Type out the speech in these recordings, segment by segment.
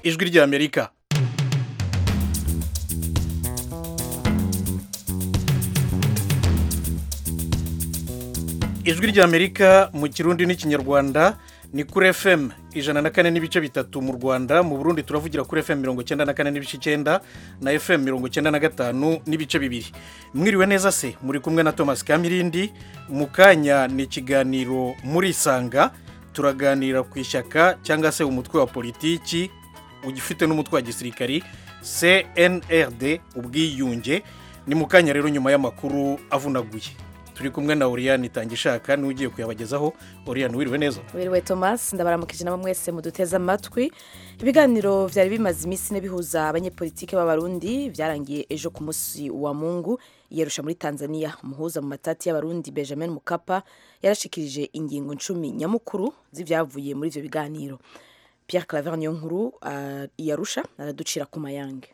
ijwi ry'amerika ijwi ry'amerika mu kirundi n'ikinyarwanda ni kuri fm ijana na kane n'ibice bitatu mu rwanda mu burundi turavugira kuri fm mirongo icyenda na kane n'ibice icyenda na fm mirongo icyenda na gatanu n'ibice bibiri mwiriwe neza se muri kumwe na thomas kamirindi mu kanya ni ikiganiro muri isanga turaganira ku ishyaka cyangwa se umutwe wa politiki ugifite n'umutwe wa gisirikari cnrd ubwiyunge ni mu kanya rero nyuma y'amakuru avunaguye turi kumwe na oriyani itangishaka niwe ugiye kuyabagezaho oriyani wiriwe neza wiriwe thomas ndabaramukije nabo mwese muduteze amatwi ibiganiro byari bimaze iminsi ine bihuza abanyepolitike b'abarundi byarangiye ejo ku munsi wa mungu yarusha muri tanzania umuhuza mu matati y'abarundi benjamin mukapa yarashikirije ingingo icumi nyamukuru z'ibyavuye muri ibyo biganiro Pierre claver niyo nkuru yarusha araducira ku mayange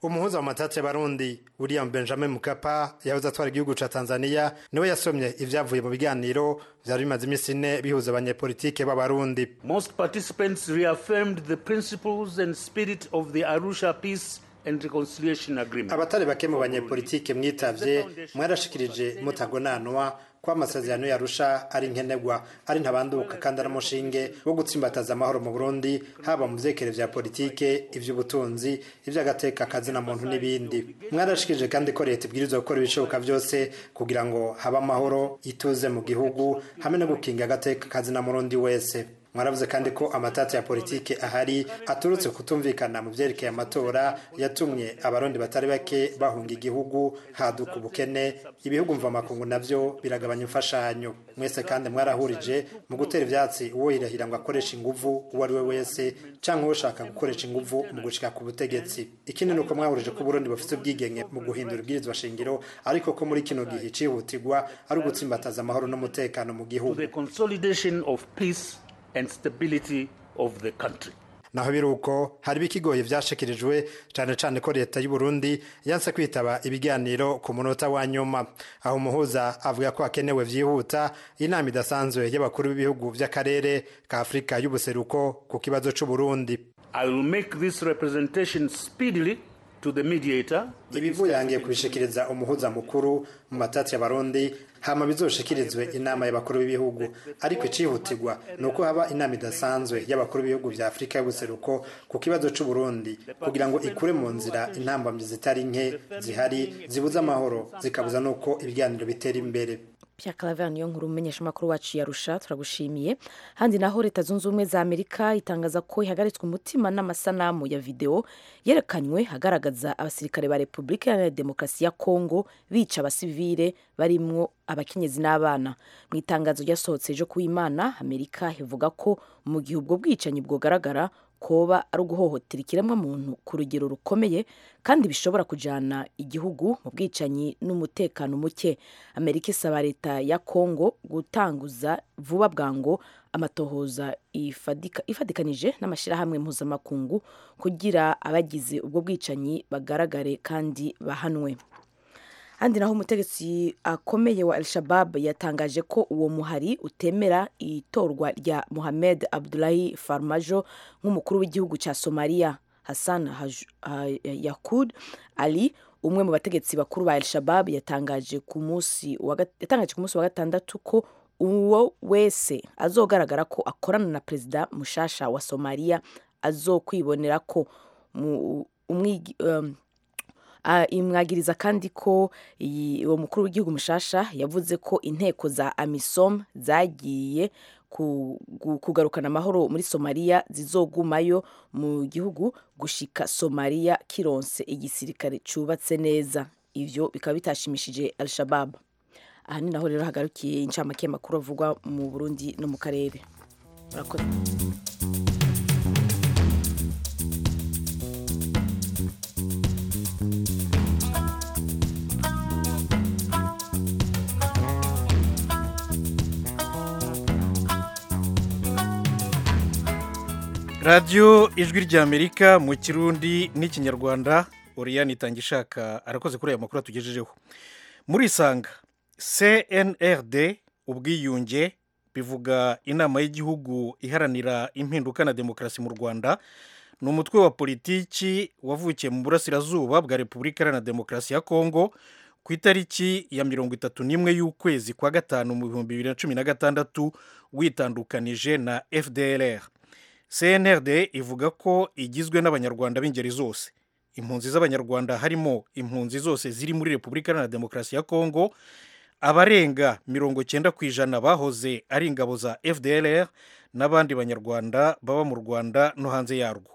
umuhuza mu matate barundi william benjamin mukapa yahoze atwara igihugu cya tanzania niwe yasomye ibyavuye mu biganiro byari bimaze iminsi ine bihuza abanyepolitike b'abarundi most participants reaffirmed the principles and spirit of the arusha peace and reconciliation agreement abatari bake mu banyepolitike mwitabye mwarashikirije mutagonanwa ko amasezerano yarusha ari nkenerwa ari ntabanduka kandi ari umushinge wo gutsimbataza amahoro mu burundi haba mu byekere bya politike iby'ubutunzi iby'agateka kazina muntu n'ibindi mwarashikirije kandi ko leta ibwirizwa gukora ibishoboka byose kugira ngo habe amahoro ituze mu gihugu hamwe no gukinga agateka kazina murundi wese mwaravuze kandi ko amatati ya politiki ahari aturutse kutumvikana mu byerekeye amatora yatumye abarundi batari bake bahunga igihugu haduka ubukene ibihugu mvamakungu nabyo biragabanya imfashanyo mwese kandi mwarahurije mu gutera ibyatsi uwo yirahira ngo akoreshe inguvu uwo ari we wese cyangwa ushaka gukoresha inguvu mu gushika ku butegetsi ikindi ni uko mwahurije ko uburundi bufite ubwigenge mu guhindura ibwirizwa shingiro ariko ko muri kino gihe icihutirwa ari ugutsimbataza amahoro n'umutekano mu gihugu and stability of the country. naho biruko hari ibikigoye byashikirijwe cyane cyane ko leta y'u Burundi yanse kwitaba ibiganiro ku munota wa nyuma aho umuhuza avuga ko hakenewe byihuta inama idasanzwe y'abakuru b'ibihugu by'akarere ka afurika y'ubuseruko ku kibazo cy'u Burundi I will make this representation speedily to the mediator ibivuyangiye kubishikiriza umuhuza mukuru mu matati y'abarundi hama bizoshikirizwe inama y'abakuru b'ibihugu ariko icihutirwa ni uko haba inama idasanzwe y'abakuru b'ibihugu vya afurika y'ubuseruko ku kibazo c'u burundi kugira ngo ikure mu nzira intambamyi zitari nke zihari zibuza amahoro zikabuza n'uko ibiganiro bitera imbere Pierre Claver niyo nkuru umenyesha amakuru wacu yarusha turagushimiye handi naho leta zunze ubumwe za Amerika itangaza ko ihagaritswe umutima n'amasanamu ya video yerekanywe hagaragaza abasirikare ba Republika Iharanira Demokarasi ya Kongo bica abasivile barimwo abakenyezi n'abana mu itangazo ryasohotse ejo ku Imana Amerika ivuga ko mu gihe ubwo bwicanyi bwogaragara koba ari uguhohotera ikiremwamuntu ku rugero rukomeye kandi bishobora kujyana igihugu mu bwicanyi n'umutekano muke amerika isaba leta ya kongo gutanguza vuba bwangu amatohoza ifatikanije n'amashyirahamwe mpuzamakungu kugira abagize ubwo bwicanyi bagaragare kandi bahanwe handi naho umutegetsi akomeye wa al-shabab yatangaje ko uwo muhari utemera itorwa rya muhamed abdulahi farmajo nk'umukuru w'igihugu cya somaliya hassan yakud ali umwe mu bategetsi bakuru ba al-shabab yatangaje ku munsi wa gatandatu ko uwo wese azogaragara ko akorana na perezida mushasha wa somaliya azokwibonera ko imwagiriza kandi ko uwo mukuru w'igihugu mushasha yavuze ko inteko za amisom zagiye kugarukana amahoro muri somaliya zizogumayo mu gihugu gushika somaliya kironse igisirikare cyubatse neza ibyo bikaba bitashimishije al-shabab aha ni naho rero hagarukiye incamake y'amakuru avugwa mu burundi no mu karere murakoze radiyo ijwi ry'amerika mu kirundi n'ikinyarwanda oriyani itangishaka arakoze kuri aya makuru atugejejeho muri isanga cnrd ubwiyunge bivuga inama y'igihugu iharanira impinduka na demokarasi mu rwanda ni umutwe wa politiki wavukiye mu burasirazuba bwa repubulika iharanira demokarasi ya kongo ku itariki ya mirongo itatu n'imwe y'ukwezi kwa gatanu mu bihumbi bibiri na cumi na gatandatu witandukanije na fdrr cnrd ivuga ko igizwe n'abanyarwanda b'ingeri zose impunzi z'abanyarwanda harimo impunzi zose ziri muri repubulika iharanira demokarasi ya kongo abarenga mirongo cyenda ku ijana bahoze ari ingabo za fdrr n'abandi banyarwanda baba mu rwanda no hanze yarwo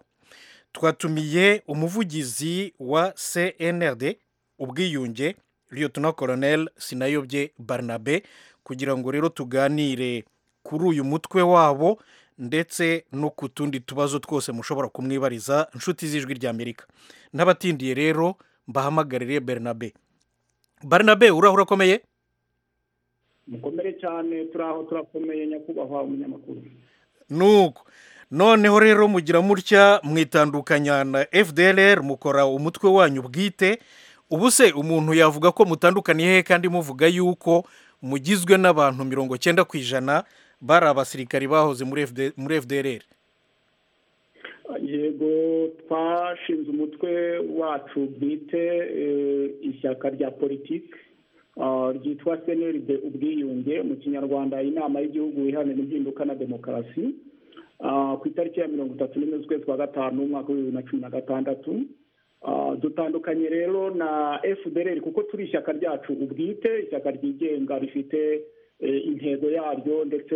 twatumiye umuvugizi wa cnrd ubwiyunge liyotona koronel sinayobye barnabe kugira ngo rero tuganire kuri uyu mutwe wabo ndetse no ku tundi tubazo twose mushobora kumwibariza inshuti z'ijwi ry'amerika n'abatindiye rero mbahamagarire bernabe barnabe uraho urakomeye mukomere cyane turaho turakomeye nyakubahwa umunyamakuru nuko noneho rero mugira mutya mwitandukanya na fdrr mukora umutwe wanyu bwite ubu se umuntu yavuga ko mutandukaniye he kandi muvuga yuko mugizwe n'abantu mirongo cyenda ku ijana bari abasirikari bahoze muri fdrr yego twashinze umutwe wacu bwite ishyaka rya politiki ryitwa senelide ubwiyunge mu kinyarwanda inama y'igihugu iharanira impinduka na demokarasi ku itariki ya mirongo itatu n'imwe z'ukwezi kwa gatanu umwaka w'ibihumbi bibiri na cumi na gatandatu dutandukanye rero na fdr kuko turi ishyaka ryacu ubwite ishyaka ryigenga rifite intego yaryo ndetse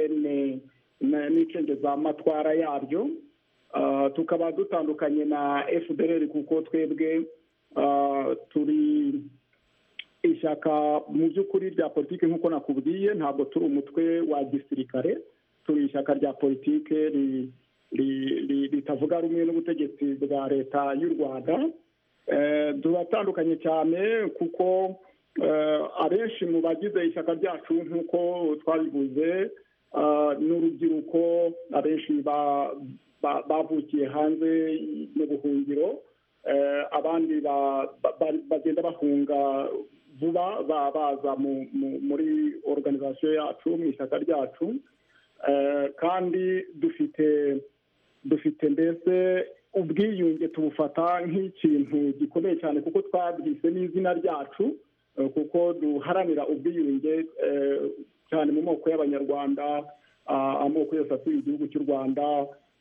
n'icengezamatwara yaryo tukaba dutandukanye na fdr kuko twebwe turi ishyaka mu by'ukuri rya politiki nk'uko nakubwiye ntabwo turi umutwe wa gisirikare turi ishyaka rya politiki ritavuga rumwe n'ubutegetsi bwa leta y'u rwanda turatandukanye cyane kuko abenshi mu bagize ishyaka ryacu nk'uko twabivuze n'urubyiruko abenshi bavukiye hanze mu buhungiro abandi bagenda bahunga vuba baza muri organizasiyo yacu mu ishyaka ryacu kandi dufite dufite mbese ubwiyunge tubufata nk'ikintu gikomeye cyane kuko twabwise n'izina ryacu kuko duharanira ubwiyunge cyane mu moko y'abanyarwanda amoko yose atuye igihugu cy'u rwanda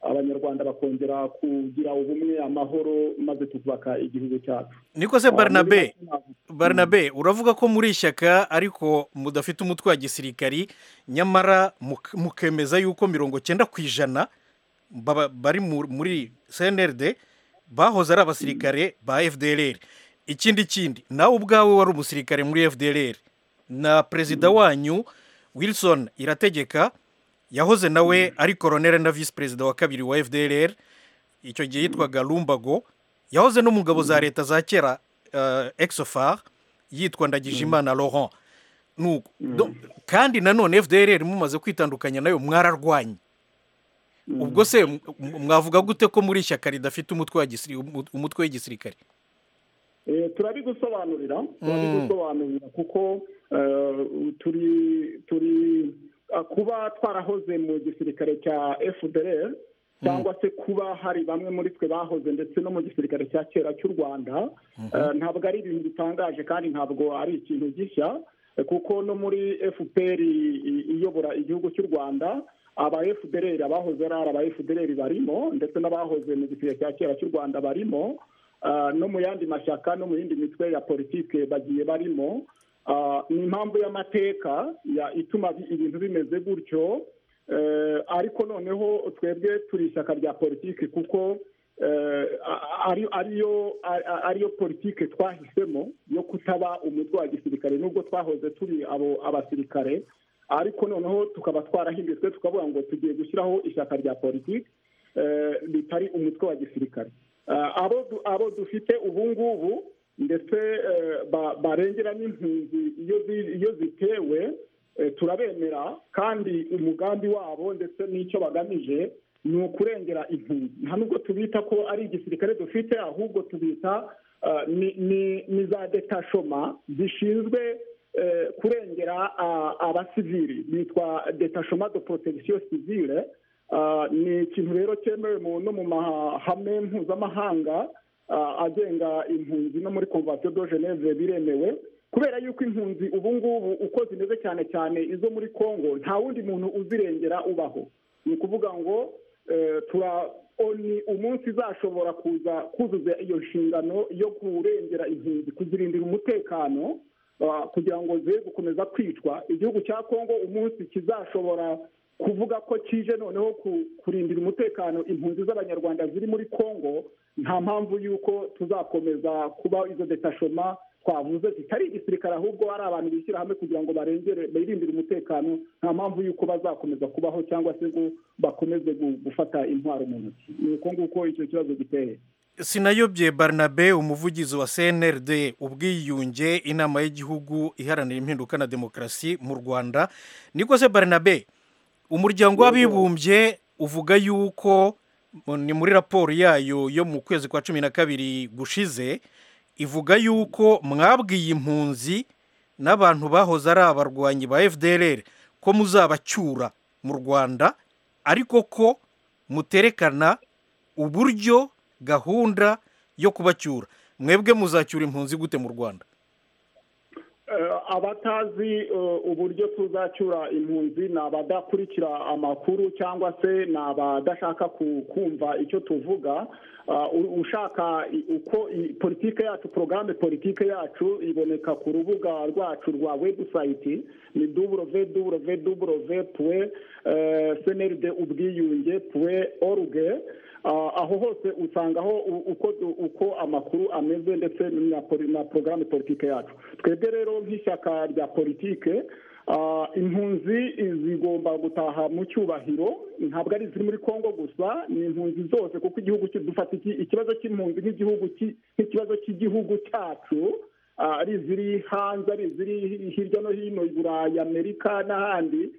abanyarwanda bakongera kugira ubumwe amahoro maze tukubaka igihugu cyacu niko se barnabe barnabe uravuga ko muri ishyaka ariko mudafite umutwe wa gisirikari nyamara mukemeza yuko mirongo cyenda ku ijana bari muri cnrd bahoze ari abasirikare ba fdrr ikindi kindi nawe ubwawe wari umusirikare muri fdrr na perezida wanyu wilson irategeka yahoze nawe ari koronere na visi perezida wa kabiri wa fdrr icyo gihe yitwaga rumbago yahoze no mu ngabo za leta za kera exofar yitwa ndagijimana laurent kandi nanone fdrr mumaze kwitandukanya nayo mwararwanye ubwo se mwavuga gute ko muri ishyaka ridafite umutwe w'igisirikare turabigusobanurira turabigusobanurira kuko turi turi kuba twarahoze mu gisirikare cya fdr cyangwa se kuba hari bamwe muri twe bahoze ndetse no mu gisirikare cya kera cy'u rwanda ntabwo ari ibintu bitangaje kandi ntabwo ari ikintu gishya kuko no muri fpr iyobora igihugu cy'u rwanda aba fdr abahoze ari aba fdr barimo ndetse n'abahoze mu gisirikare cya kera cy'u rwanda barimo no mu yandi mashyaka no mu yindi mitwe ya politike bagiye barimo ni impamvu y'amateka ituma ibintu bimeze gutyo ariko noneho twebwe turi ishyaka rya politiki kuko ariyo politiki twahisemo yo kutaba umutwe wa gisirikare nubwo twahoze turi abo abasirikare ariko noneho tukaba twarahindutse tukavuga ngo tugiye gushyiraho ishyaka rya politiki ritari umutwe wa gisirikare abo dufite ubu ngubu ndetse barengera n'impunzi iyo zitewe turabemera kandi umugambi wabo ndetse n'icyo bagamije ni ukurengera impunzi nta nubwo tubita ko ari igisirikare dufite ahubwo tubita ni za detashoma zishinzwe eh, kurengera ah, abasivili bitwa detachement de protection civile Ah, ni ikintu rero cyemewe mu- no mu mahame mpuzamahanga ah, agenga impunzi no muri convention de geneve biremewe kubera yuko impunzi ubu ngubu uko zimeze cyane cyane izo muri congo nta wundi muntu uzirengera ubaho ni ukuvuga ngo eh, tura oni umunsi izashobora kuza kuzuza iyo nshingano yo kurengera impunzi kuzirindira umutekano ah, kugira ngo ze gukomeza kwicwa igihugu cya congo umunsi kizashobora kuvuga ko kije noneho ku- kurindira umutekano impunzi z'abanyarwanda ziri muri congo nta mpamvu y'uko tuzakomeza kuba izo detashoma twavuze zitari igisirikare ahubwo ari abantu bishyira hamwe kugira ngo barengere birindire umutekano nta mpamvu y'uko bazakomeza kubaho cyangwa se ngo bakomeze gu- gufata intwaro mu ntoki ni uko nguko icyo kibazo giteye sinayobye barnabe umuvugizi wa cnrd ubwiyunge inama y'igihugu iharanira impinduka na demokarasi mu rwanda niko se barnabe umuryango w'abibumbye uvuga yuko mu- ni muri raporo yayo yo mu kwezi kwa cumi na kabiri gushize ivuga yuko mwabwiye impunzi n'abantu bahoze ari abarwanyi ba fdrr ko muzabacyura mu rwanda ariko ko muterekana uburyo gahunda yo kubacyura mwebwe muzacyura impunzi gute mu rwanda Eh, abatazi eh, uburyo tuzacyura impunzi ni abadakurikira amakuru cyangwa se ni abadashaka ku- kumva icyo tuvuga Ah, u- ushaka i- uko i- politike yacu porogaramu politike yacu iboneka ku rubuga rwacu rwa webusayiti ni duburove duburove duburove puwe seneride ubwiyunge puwe oruge Ah, aho hose usangaho u- uko uko amakuru ameze ndetse na poli- na porogaramu politike yacu twebwe rero nk'ishyaka rya politike ah, impunzi zigomba gutaha mu cyubahiro ntabwo ari iziri muri congo gusa ni impunzi zose kuko igihugu cyo- dufata iki- ikibazo cy'impunzi nk'igihugu ki- nk'ikibazo cy'igihugu cyacu ah, ari iziri hanze ari iziri hirya no hino i burayi amerika n'ahandi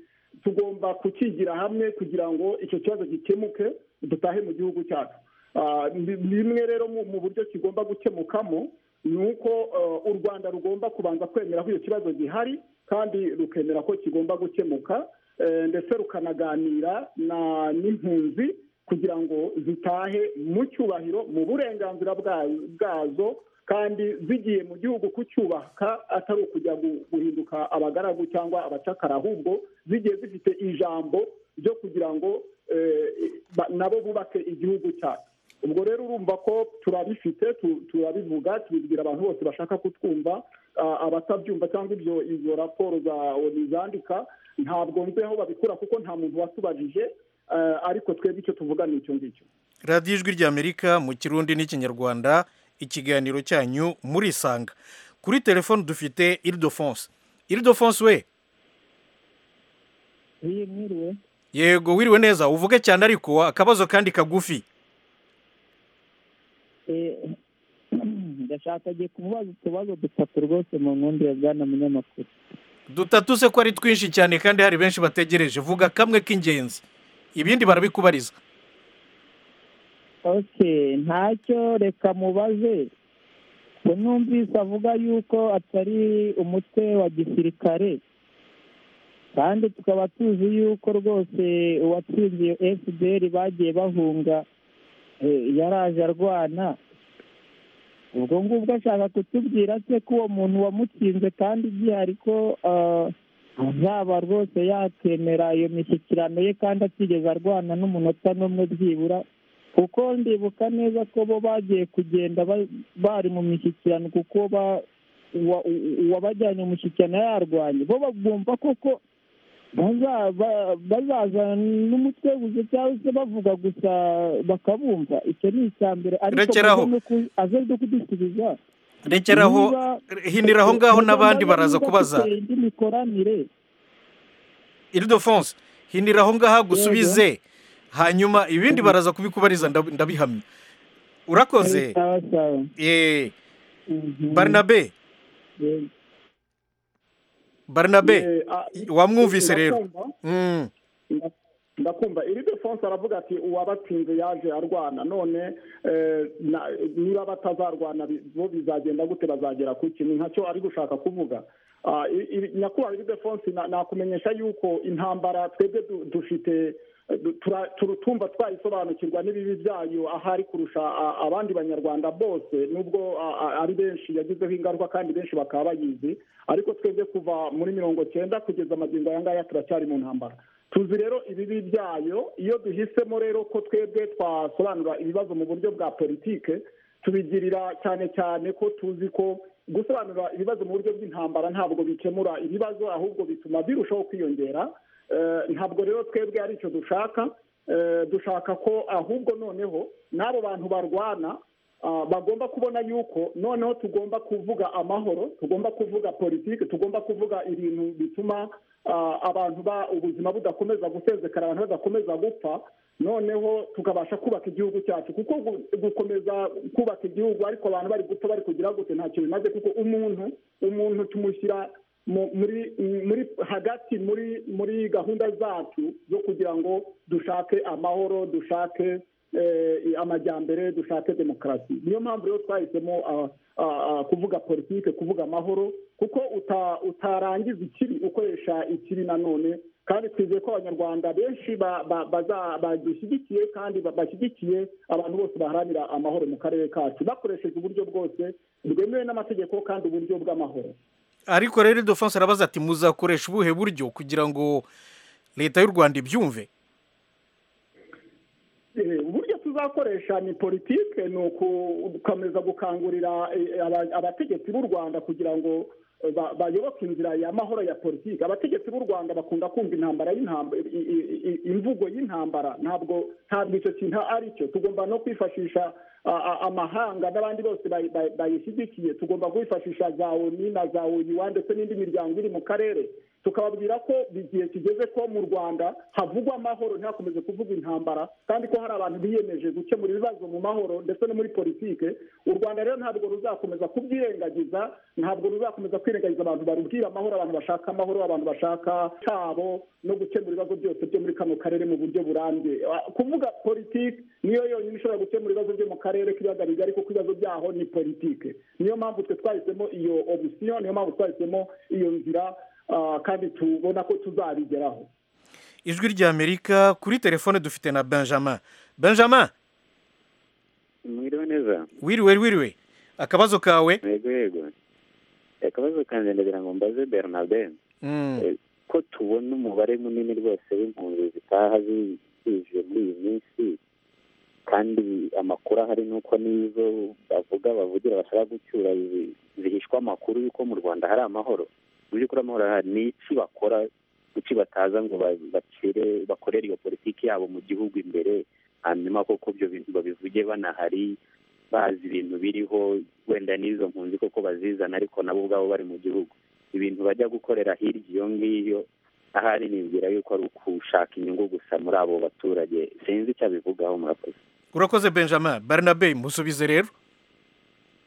tugomba kukigira hamwe kugira ngo icyo kibazo gikemuke dutahe mu gihugu cyacu Ah, ni- bimwe rero mu mu buryo kigomba gukemukamo ni uko eh, u rwanda rugomba kubanza kwemera ko iyo kibazo gihari kandi rukemera ko kigomba gukemuka eh, ndetse rukanaganira na- n'impunzi kugira ngo zitahe mu cyubahiro mu burenganzira bwa- bwazo kandi zigiye mu gihugu kucyubaka atari ukujya gu- guhinduka abagaragu cyangwa abacakara ahubwo zigiye zifite ijambo ryo kugira ngo eh, ba- nabo bubake igihugu cyacu ubwo rero urumva ko turabifite tu- turabivuga tubibwira abantu bose bashaka kutwumva Ah, abatabyumva cyangwa ibyo izo raporo za onu zandika ntabwo nzi aho babikura kuko nta muntu watubajije eh, ariko twebwe icyo tuvuga ni icyo ngicyo radiyo ijwi ry'amerika mu kirundi n'ikinyarwanda ikiganiro cyanyu murisanga kuri telefone dufite iridofonse iridofonse we mwiriwe yego wiriwe neza uvuge cyane ariko akabazo kandi kagufi Eh, ndashaka agiye kubaza utubazo dutatu rwose mu nkundi ya bwana munyamakuru dutatu se ko ari twinshi cyane kandi hari benshi bategereje vuga kamwe k'ingenzi ibindi barabikubariza okay ntacyo reka mubaze we numvise avuga yuko atari umutwe wa gisirikare kandi tukaba tuzi yuko rwose uwatsinze iyo fpr bagiye bahunga eh, yaraje arwana ubwo ngubwo ashaka kutubwira se ko uwo muntu wamutsinze kandi gihari ko ah, azaba rwose yakemera iyo mishyikirano ye kandi atigeze arwana n'umunota n'umwe byibura kuko ndibuka neza ko bo bagiye kugenda ba- bari mu mishyikirano kuko ba- uwa- u- uwabajyanye mu mushyikirano yarwanye bo bagomba koko baza- ba- bazazana n'umutwe gusa cyangwa se bavuga gusa bakabumva icyo ni icya mbere ariko Rekeraho. muze no ku- aze no kudusubiza rekeraho Niba- hinira aho ngaho n'abandi Niba baraza kubaza duteye indi mikoranire iridofonse hinira aho ngaho gusubize hanyuma ibindi Mhm. baraza kubikubariza ndab- ndabihamya urakoze sawa sawa Eh, Mhm. barnabe Yego. barnabe Eh, ah, wamwumvise rero ndakumva. Mm. ndakumva iri defonse aravuga ati uwabatsinze yaje arwana none eh, na- niba batazarwana bi- bo bizagenda gute bazagera ku kintu ntacyo ari gushaka kuvuga Ah, i- i- nyakubahwa iri defonse na- nakumenyesha yuko intambara twebwe du- dufite eh, du- tura- turu- tumva twayisobanukirwa n'ibibi byayo ahari kurusha a- abandi banyarwanda bose nubwo a- a- ari benshi yagizeho ingaruka kandi benshi bakaba bayizi ariko twebwe kuva muri mirongo cyenda kugeza amagingo aya ngaya turacyari mu ntambara tuzi rero ibibi byayo iyo duhisemo rero ko twebwe twasobanura ibibazo mu buryo bwa politike tubigirira cyane cyane ko tuzi ko gusobanura ibibazo mu buryo bw'intambara ntabwo bikemura ibibazo ahubwo bituma birushaho kwiyongera Eh, ntabwo rero twebwe ari icyo dushaka Eh, dushaka ko ahubwo noneho n'abo bantu barwana ah, bagomba kubona yuko noneho tugomba kuvuga amahoro tugomba kuvuga politiki tugomba kuvuga ibintu bituma ah, abantu ba ubuzima budakomeza gusenzekara abantu badakomeza gupfa noneho tukabasha kubaka igihugu cyacu kuko gu- gukomeza kubaka igihugu ariko abantu bari gupfa bari kugira gute ntacyo bimaze kuko umuntu umuntu tumushyira mu- muri muri hagati muri muri gahunda zacu zo kugira ngo dushake amahoro dushake eh, amajyambere dushake demokarasi niyo mpamvu rero twahisemo ah, ah, ah, kuvuga politike kuvuga amahoro kuko uta- utarangiza ikibi ukoresha ikibi nanone kandi twizeye ko abanyarwanda benshi ba- ba- baza- badushyigikiye kandi ba- bashyigikiye abantu bose baharanira amahoro mu karere kacu bakoresheje uburyo bwose bwemewe n'amategeko kandi uburyo bw'amahoro ariko rero defonse arabaza ati muzakoresha ubuhe buryo kugira ngo leta y'u rwanda ibyumve Eh, uburyo tuzakoresha ni politike ni ugukomeza gukangurira eh, aba- abategetsi b'u rwanda kugira ngo eh, ba- bayoboke inzira y'amahoro ya politike abategetsi b'u rwanda bakunda kumva intambara y'intambara i- i- i- imvugo y'intambara ntabwo ntabwo icyo kintu ari cyo tugomba no kwifashisha a- a- amahanga n'abandi bose bayi- bayi- bayishyigikiye tugomba kwifashisha za oni na za oyuwa ndetse n'indi miryango iri mu karere tukababwira ko igihe kigeze ko mu rwanda havugwa amahoro ntihakomeze kuvuga intambara kandi ko hari abantu biyemeje gukemura ibibazo mu mahoro ndetse no muri politike u rwanda rero ntabwo ruzakomeza kubyirengagiza ntabwo ruzakomeza kwirengagiza abantu barubwira amahoro abantu bashaka amahoro abantu bashaka cyabo no gukemura ibibazo byose byo muri kano karere mu buryo burambye Ah, kuvuga politike niyo yonyine ishobora gukemura ibibazo byo mu karere k'ibiyaga bigari kuko ibibazo byaho ni politike niyo mpamvu twe twahisemo iyo opisiyo niyo mpamvu twahisemo iyo nzira Ah, kandi tubona ko tuzabigeraho ijwi ry'amerika kuri telefone dufite na benjamin benjamin mwiriwe neza wiriwe wiriwe akabazo kawe yego yego akabazo kanjye ndagira ngo mbaze bernabe Mm. Eh, ko tubona umubare munini rwose w'impunzi zitaha zi- zije muri iyi minsi kandi amakuru ahari ni uko n'izo bavuga bavugira bashaka gucyura zi- zihishwa amakuru y'uko mu rwanda hari amahoro mu by'ukuri amahoro arahari ni iki bakora kuki bataza ngo ba- bacire bakorere iyo politiki yabo mu gihugu imbere hanyuma koko ibyo bintu babivuge banahari bazi ibintu biriho wenda n'izo mpunzi koko bazizana ariko nabo ubwabo bari mu gihugu ibintu bajya gukorera hirya iyo ngiyo ahari nibwira yuko ari ukushaka inyungu gusa muri abo baturage sinzi icyo abivugaho murakoze urakoze benjamin barnabe musubize rero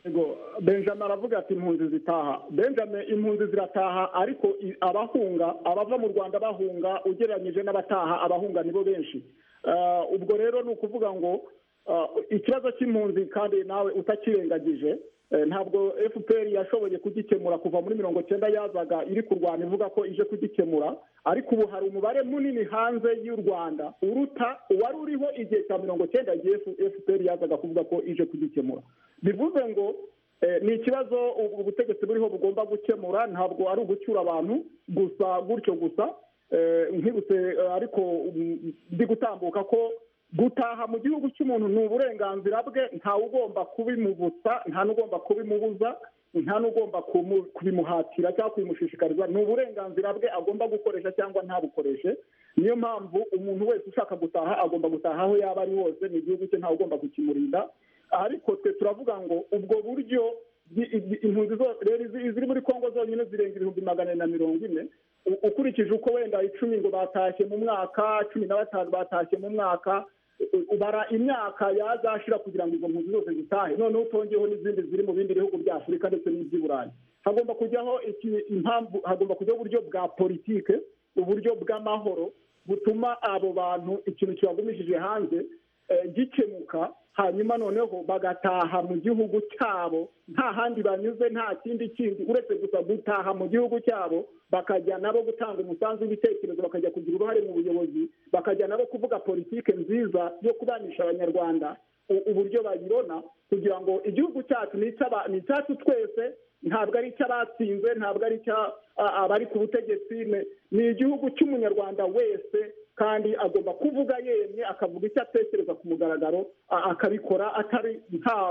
Yego, benjamin aravuga ati impunzi zitaha benjamin impunzi zirataha ariko i- abahunga abava mu rwanda bahunga ugereranyije n'abataha abahunga nibo benshi Ah, ubwo rero ni ukuvuga ngo ah, ikibazo cy'impunzi kandi nawe utakirengagije eh, ntabwo fpr yashoboye kugikemura kuva muri mirongo cyenda yazaga iri kurwana ivuga ko ije kugikemura ariko ubu hari umubare munini hanze y'u rwanda uruta uwari uriho igihe cya mirongo cyenda igihe fpr yazaga kuvuga ko ije kugikemura bivuze ngo eh, ni ikibazo ubu ubutegetsi buriho bugomba gukemura ntabwo ari ugucyura abantu gusa gutyo gusa Eh, nkibutse eh, ariko mm, ndi gutambuka ko gutaha mu gihugu cy'umuntu ni uburenganzira bwe ntawe ugomba kubimubutsa nta n'ugomba kubimubuza nta n'ugomba kumu- kubimuhatira cyangwa kubimushishikariza ni uburenganzira bwe agomba gukoresha cyangwa ntabukoreshe niyo mpamvu umuntu wese ushaka gutaha agomba gutaha aho yaba ari hose ni igihugu cye ntawe ugomba kukimurinda ariko twe turavuga ngo ubwo buryo bwi- i- impunzi zo- rero izi- iziri muri kongo zonyine zirenga ibihumbi magana ane na mirongo ine U- ukurikije uko wenda icumi ngo batashye mu mwaka cumi na batanu batashye mu mwaka u- ubara imyaka yazashira kugira ngo izo mpunzi zose zitahe noneho utongeho n'izindi ziri mu bindi bihugu bya afurika ndetse n'iby'i burayi hagomba kujyaho iki- impamvu hagomba kujyaho uburyo bwa politike uburyo bw'amahoro butuma abo bantu ikintu kibagumishije hanze eh, gikemuka hanyuma noneho bagataha mu gihugu cyabo nta handi banyuze nta kindi kindi uretse gusa gutaha mu gihugu cyabo bakajya nabo gutanga umusanzu w'ibitekerezo bakajya kugira uruhare mu buyobozi bakajya nabo kuvuga politike nziza yo kubanisha abanyarwanda u- uburyo bayibona kugira ngo igihugu cyacu ni icy'aba- ni icyacu twese ntabwo ari icy'abatsinze ntabwo ari icy'a- a- abari ku butegetsi ni- ni igihugu cy'umunyarwanda wese kandi agomba kuvuga yemye akavuga icyo atekereza ku mugaragaro a- akabikora atari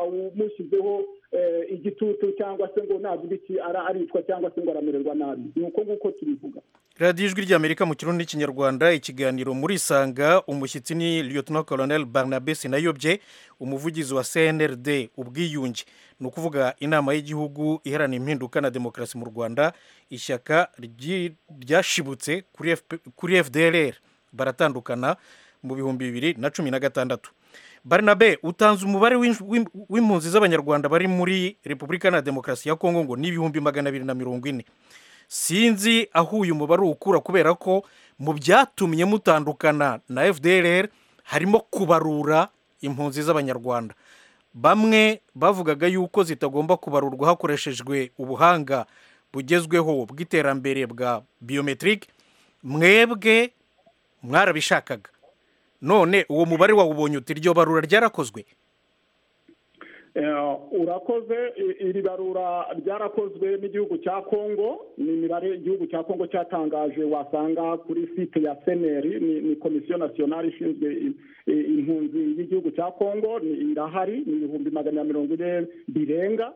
ntawumushyizeho eh, igitutu cyangwa se ngo navuga iki ara- aricwa cyangwa se ngo aramererwa nabi ni uko nguko tubivuga radiyo ijwi ry'amerika mu kirundi n'ikinyarwanda ikiganiro muri isanga umushyitsi ni lieutenant colonel barnabe sinayobye umuvugizi wa cnrd ubwiyunge ni ukuvuga inama y'igihugu iherana impinduka na demokarasi mu rwanda ishyaka ryi- ryashibutse kuri FP- kuri fdrr baratandukana mu bihumbi bibiri na cumi na gatandatu barnabe utanze umubare w'in- w'im- w'impunzi z'abanyarwanda bari muri repubulika na demokarasi ya kongo ngo ni ibihumbi magana abiri na mirongo ine sinzi aho uyu mubare ukura kubera ko mu byatumye mutandukana na fdr harimo kubarura impunzi z'abanyarwanda bamwe bavugaga yuko zitagomba kubarurwa hakoreshejwe ubuhanga bugezweho bw'iterambere bwa biyometirike mwebwe mwarabishakaga none uwo mubare wawubonye uti iryo barura ryarakozwe Eh, urakoze i- iri barura ryarakozwe n'igihugu cya kongo ni imibare igihugu cya kongo cyatangaje wasanga kuri site ya seneri ni, ni komisiyo nasiyonari ishinzwe i- i- impunzi y'igihugu cya kongo ni irahari ni ibihumbi magana mirongo ine birenga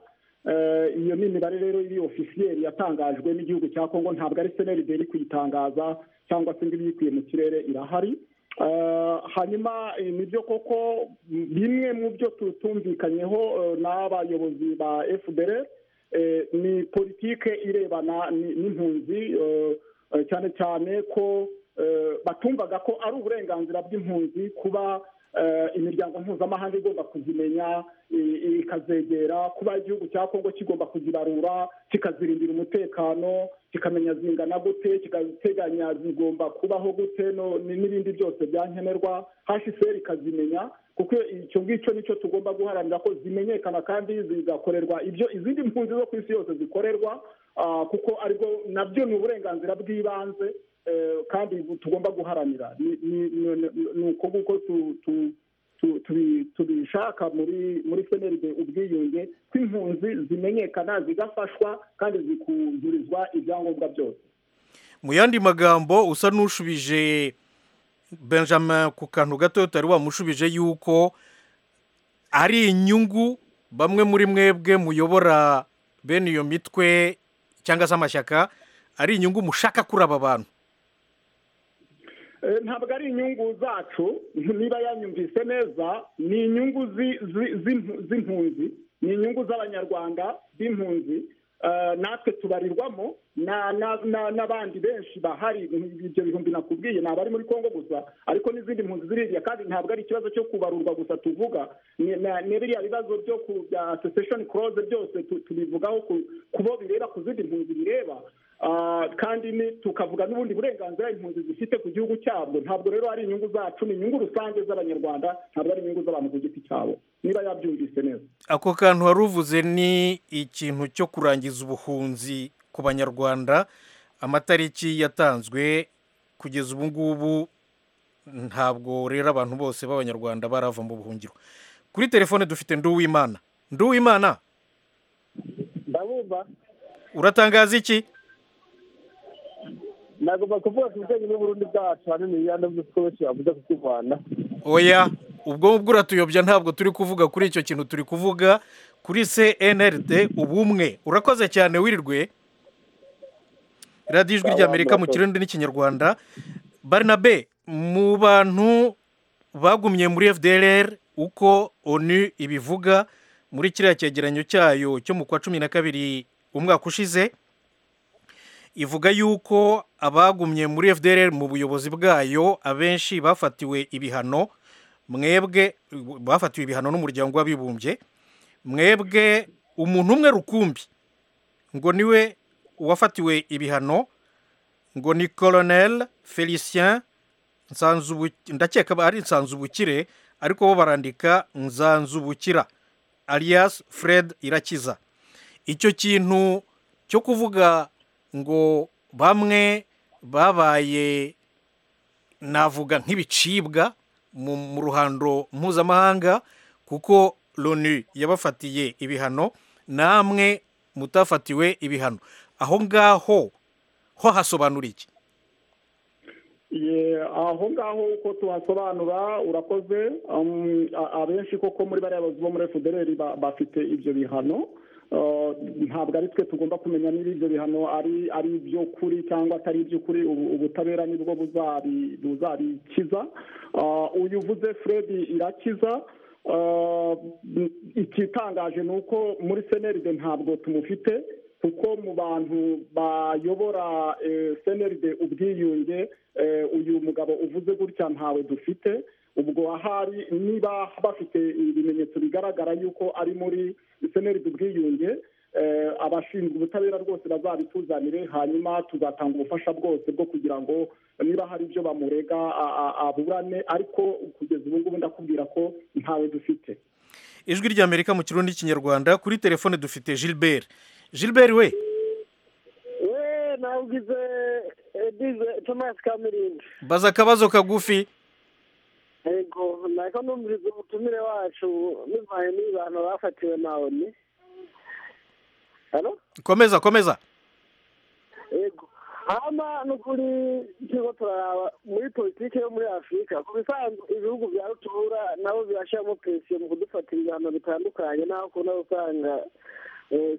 Eh, iyo ni imibare rero iri ofisiyeri yatangajwe n'igihugu cya kongo ntabwo ari seneri iri kuyitangaza cyangwa se ngo ibiyikuye mu kirere irahari Eh, hanyuma eh, nibyo koko m- bimwe mu byo tutumvikanyeho eh, n'abayobozi ba fdr eh, ni politike irebana ni- n'impunzi eh, eh, cyane cyane ko eh, batumvaga ko ari uburenganzira bw'impunzi kuba eh, imiryango mpuzamahanga igomba kuzimenya i- i- ikazegera kuba igihugu cya kongo kigomba kuzibarura kikazirindira umutekano kikamenya zingana gute kikaziteganya zigomba kubaho gute no- ni- n'ibindi byose byankenerwa hsr ikazimenya kuko icyo ngicyo nicyo tugomba guharanira ko zimenyekana kandi zigakorerwa ibyo izindi mpunzi zo ku isi yose zikorerwa ah, kuko aribwo nabyo ni uburenganzira bw'ibanze eh, kandi tugomba guharanira Ni- ni- ni ni- ni uko nguko tu- tu- tu- tubi- tubishaka muri muri seneride ubwiyunge ko impunzi zimenyekana zigafashwa kandi zikuzurizwa ibyangombwa byose mu yandi magambo usa n'ushubije benjamin ku kantu gato utari wamushubije yuko ari inyungu bamwe muri mwebwe muyobora bene iyo mitwe cyangwa se amashyaka ari inyungu mushaka kuri aba bantu Eh, ntabwo ari inyungu zacu niba yanyumvise neza ni inyungu zi- zi- z'impu- z'impunzi ni inyungu z'abanyarwanda b'impunzi Eh, natwe tubarirwamo na- na- na- n'abandi benshi bahari ibyo bihumbi nakubwiye ni abari muri kongo gusa ariko n'izindi mpunzi ziriya kandi ntabwo ari ikibazo cyo kubarurwa gusa tuvuga ni na- ni biriya bibazo byo ku bya secession clause byose tu- tubivugaho ku ku bo bireba ku zindi mpunzi bireba Ah, kandi ni tukavuga n'ubundi burenganzira impunzi zifite ku gihugu cyabwo ntabwo rero ari inyungu zacu ni inyungu rusange z'abanyarwanda ntabwo ari inyungu z'abantu ku giti cyabo niba yabyumvise neza ako kantu wari uvuze ni ikintu cyo kurangiza ubuhunzi ku banyarwanda amatariki yatanzwe kugeza ubu ngubu ntabwo rero abantu bose b'abanyarwanda barava mu buhungiro kuri telefone dufite nduwimana nduwimana ndabumva uratangaza iki nagomba kuvuga ku bijyanye n'uburundi bwacu hanini yandi byose bavuga ku rwanda oya ubwo ngubwo uratuyobya ntabwo turi kuvuga kuri icyo kintu turi kuvuga kuri cnrd ubumwe urakoze cyane wirirwe radiyo ijwi ry'amerika mu kirundi n'ikinyarwanda barnabe mu bantu bagumye muri fdrr uko onu ibivuga muri kiriya cyegeranyo cyayo cyo mu kwa cumi na kabiri umwaka ushize ivuga yuko abagumye muri fdr mu buyobozi bwayo abenshi bafatiwe ibihano mwebwe bafatiwe ibihano n'umuryango w'abibumbye mwebwe umuntu umwe rukumbi ngo niwe wafatiwe ibihano ngo ni colonel felicien nsanzubukire ndakeka ari nsanzubukire ariko bo barandika nsanzubukira alias fred irakiza icyo kintu cyo kuvuga ngo bamwe babaye navuga nk'ibicibwa mu mu ruhando mpuzamahanga kuko loni yabafatiye ibihano namwe mutafatiwe ibihano aho ngaho ho hasobanura iki Ye, aho ngaho uko tuhasobanura urakoze um, a- abenshi koko muri bariya bayobozi bo muri fpr ba- bafite ibyo bihano Uh, ntabwo ari twe tugomba kumenya niba ibyo bihano ari ari iby'ukuri cyangwa atari iby'ukuri ubu- ubutabera nibwo buzabi- buzabikiza Uh, uyu uvuze fred irakiza Uh, ikitangaje ni uko muri cnld ntabwo tumufite kuko mu bantu bayobora eh, cnld ubwiyunge eh, uyu mugabo uvuze gutya ntawe dufite ubwo ahari niba bafite ibimenyetso bigaragara yuko ari muri cnld ubwiyunge eh, abashinzwe ubutabera rwose bazabituzanire hanyuma tuzatanga ubufasha bwose bwo kugira ngo niba hari ibyo bamurega a- a- aburane ariko kugeza ubu ngubu ndakubwira ko ntawe dufite ijwi ry'amerika mu kirundi n'ikinyarwanda kuri telefone dufite gilbert gilbert we we nawugize edize tomasi kamirindi baza akabazo kagufi yego nako numviriza umutumire wacu bivanye n'abantu bafatiwe na oni hano komeza komeza yego hano ni ukuri turimo turaraba muri politiki yo muri afurika ku bisanzwe ibihugu bya rutura nabo birashyiramo presiyo mu kudufatira ibihano bitandukanye n'aho ukunda gusanga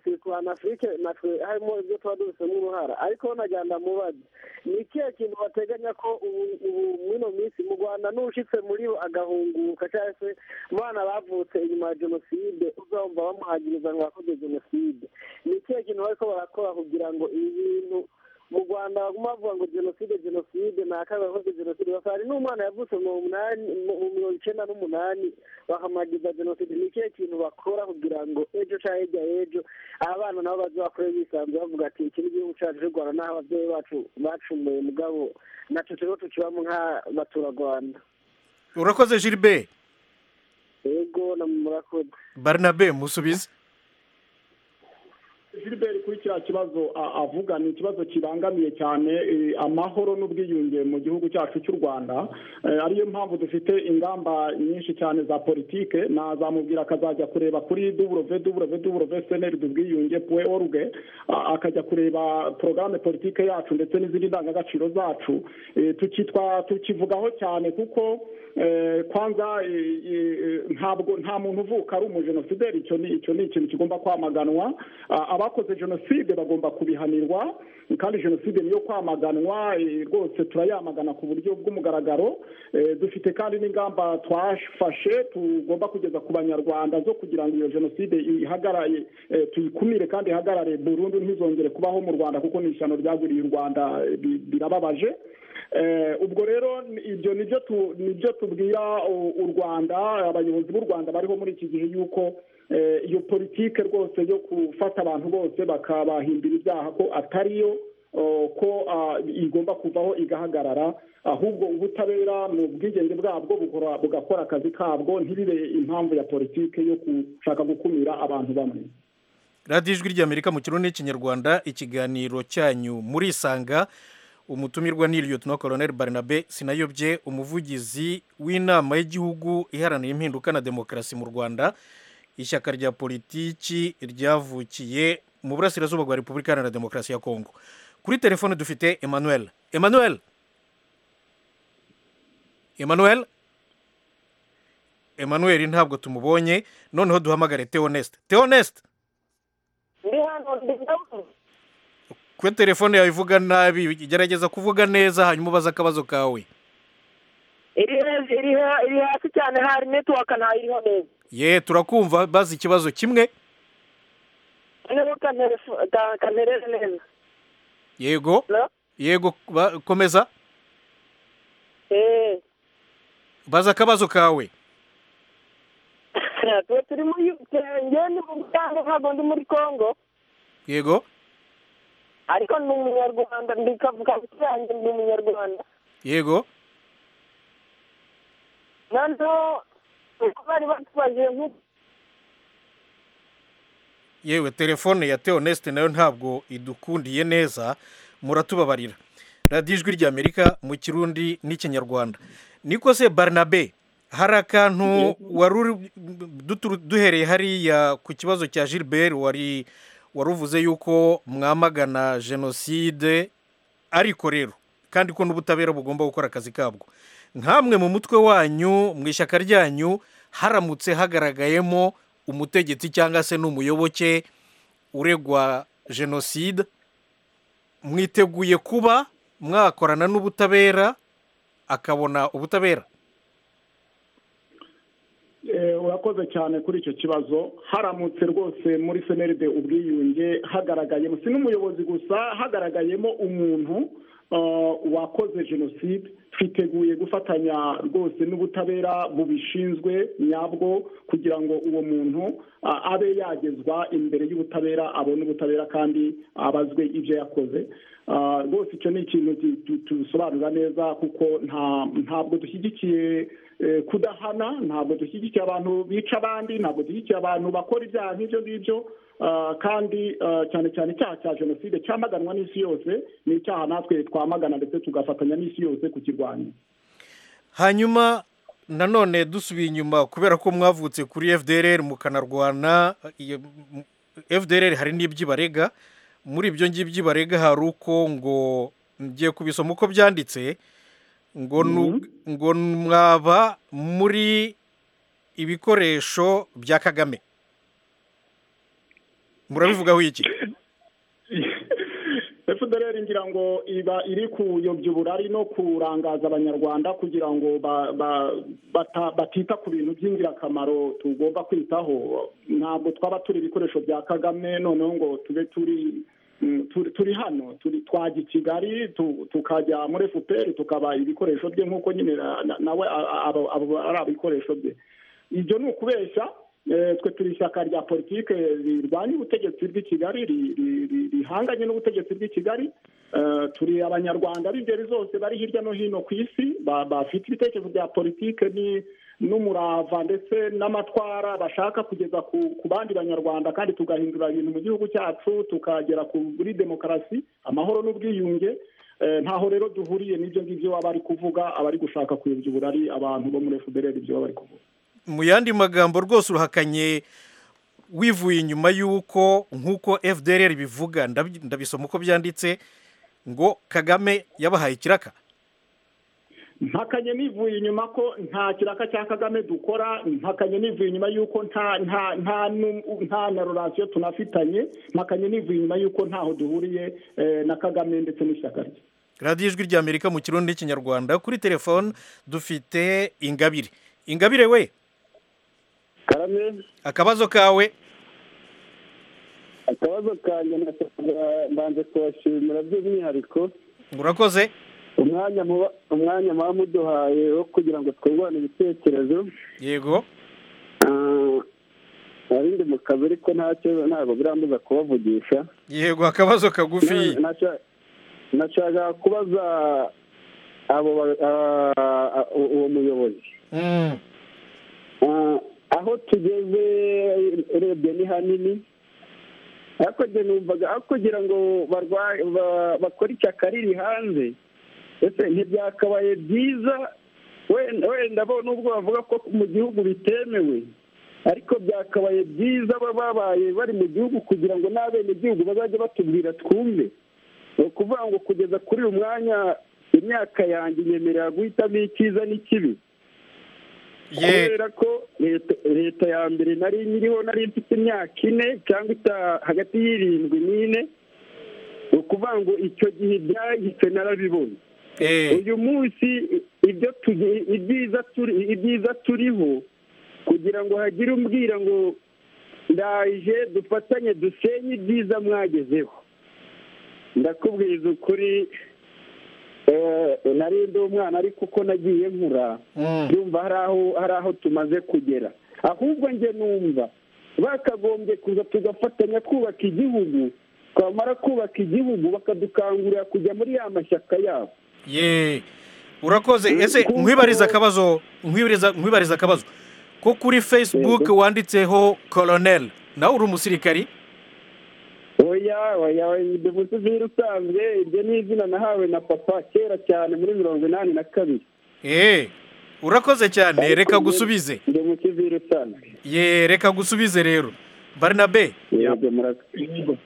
sirikwana afurike natwe harimo ibyo tuba dufitemo uruhara ariko banagenda mu bajya ni ikihe kintu bateganya ko ubu ubu muri ino minsi mu rwanda n'ushyitse muri bo agahunguka cyangwa se abana bavutse inyuma ya jenoside uzumva bamuhagiriza ngo bakoze jenoside ni ikihe kintu bariko barakora kugira ngo ibi bintu mu rwanda baguma bavuga ngo jenoside jenoside nakaga bakoze jenoside basanga n'umwana yavutse mu munani mu mu mirongo icyenda n'umunani bakamuhagiriza jenoside ni ikihe kintu bakora kugira ngo ejo cyangwa hirya y'ejo abana nabo baze bakore bisanzwe bavuga ati iki ni igihugu cyacu cy'u rwanda n'aho ababyeyi bacu bacumuye mugabo natwe turimo tukibamo nk'abaturarwanda urakoze gilbert yego na murakoze barnabe musubize gilbert kuri kiriya kibazo a- avuga ni ikibazo kibangamiye cyane eh, amahoro n'ubwiyunge mu gihugu cyacu cy'u rwanda Eh, ariyo mpamvu dufite ingamba nyinshi cyane za politike nazamubwira akazajya kureba kuri www.cnrd ubwiyunge puwe oruge akajya kureba porogaramu politike yacu ndetse n'izindi ndangagaciro zacu Eh, tukitwa tukivugaho cyane kuko eh, kwanza eh, eh, ntabwo nta muntu uvuka ari umujenosideri icyo ni icyo ni ikintu kigomba kwamaganwa A- abakoze jenoside bagomba kubihanirwa kandi jenoside niyo kwamaganwa eh, rwose turayamagana ku buryo bw'umugaragaro Eh, dufite kandi n'ingamba twafashe tugomba kugeza ku banyarwanda zo kugira ngo iyo jenoside ihagarare eh, tuyikumire kandi ihagarare burundu ntizongere kubaho mu rwanda kuko ni ishyano ryaguriye u rwanda eh, bi- birababaje Eh, ubwo rero ni- ibyo nibyo tu- nibyo tubwira u- u rwanda abayobozi b'u rwanda bariho muri iki gihe yuko eh, iyo politike rwose yo gufata abantu bose bakabahimbira ibyaha ko atariyo oh, ko ah, igomba kuvaho igahagarara ahubwo ubutabera mu bwigenge bwabwo bukora- bugakora akazi kabwo ntibibe impamvu ya politike yo gushaka gukumira abantu bamwe radiyo ijwi ry'amerika mu kirundi n'ikinyarwanda ikiganiro cyanyu murisanga umutumirwa ni lieutenant colonel barnabe sinayobye umuvugizi w'inama y'igihugu iharanira impinduka na demokarasi mu rwanda ishyaka rya politiki ryavukiye mu burasirazuba bwa repubulika iharanira demokarasi ya kongo kuri telefone dufite emmanuel emmanuel emmanuel emmanuel ntabwo tumubonye noneho duhamagare teoneste teoneste ndi hano ndi ndabona kuba telefone yawe ivuga nabi gerageza kuvuga neza hanyuma ubaze akabazo kawe iri hejuru iri he- iri hasi cyane hari netiwaka ntayiriho neza ye turakumva bazi ikibazo kimwe noneho kanterefo- ka- kantereze neza yego Hello? yego ba- komeza Eh, baza akabazo kawe twe turi muri njyewe ni mu Bugande ntabwo ndi muri congo yego ariko ni umunyarwanda ndi kavuga ku yanjye ndi umunyarwanda yego noneho uko bari batubagiye nk'uko yewe telefone ya teonesite nayo ntabwo idukundiye neza muratubabarira radiyo ijwi ry'amerika mu kirundi n'ikinyarwanda niko se barnabe hari akantu wari uri dutu- duhereye hariya ku kibazo cya gilbert wari wari uvuze yuko mwamagana jenoside ariko rero kandi ko n'ubutabera bugomba gukora akazi kabwo nkamwe mu mutwe wanyu mu ishyaka ryanyu haramutse hagaragayemo umutegetsi cyangwa se n'umuyoboke uregwa jenoside mwiteguye kuba mwakorana n'ubutabera akabona ubutabera Eh, urakoze cyane kuri icyo kibazo haramutse rwose muri semeride ubwiyunge hagaragayemo si n'umuyobozi gusa hagaragayemo umuntu ah, wakoze jenoside twiteguye gufatanya rwose n'ubutabera bubishinzwe nyabwo kugira ngo uwo muntu ah, abe yagezwa imbere y'ubutabera abone ubutabera kandi abazwe ibyo yakoze Ah, rwose icyo ni ikintu tu- tu- tubisobanura neza kuko nta- ntabwo dushyigikiye eh, kudahana ntabwo dushyigikiye abantu bica abandi ntabwo dushyigikiye abantu bakora ibyaha nk'ibyo ngibyo Ah, kandi ah, cyane cyane icyaha cya jenoside cyamaganwa n'isi yose ni icyaha natwe twamagana ndetse tugafatanya n'isi yose kukirwanya hanyuma nanone dusubiye inyuma kubera ko mwavutse kuri fdr mukanarwana iyo- m- fdr hari n'iby'ibarega muri ibyo ngibyo by'ibarega hari uko ngo ngiye kubisoma uko byanditse ngo nu- ngo mwaba muri ibikoresho bya kagame murabivugaho iki fdr ngira ngo iba iri kuyobya uburari no kurangaza abanyarwanda kugira ngo ba- ba- bata- batita ku bintu by'ingirakamaro tugomba kwitaho ntabwo twaba turi ibikoresho bya kagame noneho ngo tube turi mm, turi- turi hano turi- twajya i kigali tu- tukajya muri fpr tukaba ibikoresho bye nk'uko nyine na- na- nawe a- a- abo- abo ari abikoresho bye ibyo ni ukubeshya eh, twe turi ishyaka rya politike rirwanya ubutegetsi bw'i kigali ri- ri- ri- rihanganye n'ubutegetsi bw'i kigali Eh, turi abanyarwanda b'ingeri zose bari hirya no hino ku isi ba- bafite ibitekerezo bya politike ni- n'umurava ndetse n'amatwara bashaka kugeza ku ku bandi banyarwanda kandi tugahindura ibintu mu gihugu cyacu tukagera kuri demokarasi amahoro n'ubwiyunge Eh, ntaho rero duhuriye n'ibyo ngibyo aba ari kuvuga aba ari gushaka kuyobya uburari abantu bo muri fpr ibyo baba bari kuvuga mu yandi magambo rwose urahakanye wivuye inyuma y'uko nk'uko fdr bivuga ndabi- ndabisoma uko byanditse ngo kagame yabahaye ikiraka ntakanye nivuye inyuma ko nta kiraka cya kagame dukora ntakanye nivuye inyuma y'uko nta nta nta nu- nta na rorasiyo tunafitanye ntakanye nivuye inyuma y'uko ntaho duhuriye eh, na kagame ndetse n'ishyaka rye radiyo ijwi ry'amerika mu kirundi n'ikinyarwanda kuri telefone dufite ingabire ingabire we karame akabazo kawe akabazo kanjye nashakaga mbanze kubashimira by'umwihariko urakoze umwanya muba umwanya muba muduhaye wo kugira ngo twungurane ibitekerezo yego Ah, nari ndi mu kazi ariko ntacyo ntabwo birambuza kubavugisha yego akabazo kagufi Nasha- nashakaga kubaza abo ba- ah, ah, uwo muyobozi Mm, Ah, aho tugeze urebye ni hanini ariko njye numvaga aho kugira ngo barwa- ba- bakore ishyaka riri hanze ese ntibyakabaye byiza wenda wenda bo nubwo bavuga ko mu gihugu bitemewe ariko byakabaye byiza baba babaye bari mu gihugu kugira ngo n'abenegihugu bazajye batubwira twumve ni ukuvuga ngo kugeza kuri uyu mwanya imyaka yanjye nyemerera guhitamo icyiza n'ikibi ye kubera ko leta leta ya mbere nari nyiriho nari mfite imyaka ine cyangwa ita- hagati y'irindwi n'ine ni ukuvuga ngo icyo gihe ibyahise narabibona eh, uyu munsi i- ibyo tugi- ibyiza turi ibyiza turiho kugira ngo hagire umbwira ngo ndaje dufatanye dusenye ibyiza mwagezeho ndakubwiza ukuri eh, nari ndi umwana ariko uko nagiye nkura mm, yumva hari aho hari aho tumaze kugera ahubwo njye numva bakagombye kuza tugafatanya kubaka igihugu twamara kubaka igihugu bakadukangurira kujya muri ya mashyaka yabo ye urakoze ese nkwibariza akabazo nkwibariza nkwibariza akabazo ko kuri facebook wanditseho koroneli nawe uri umusirikari oya oya bivuze izina usanzwe iryo ni izina nahawe na papa kera cyane muri mirongo inani na kabiri eee urakoze cyane reka gusubize ndi mu kiviri usanzwe ye reka gusubize rero barinabe yego murakoze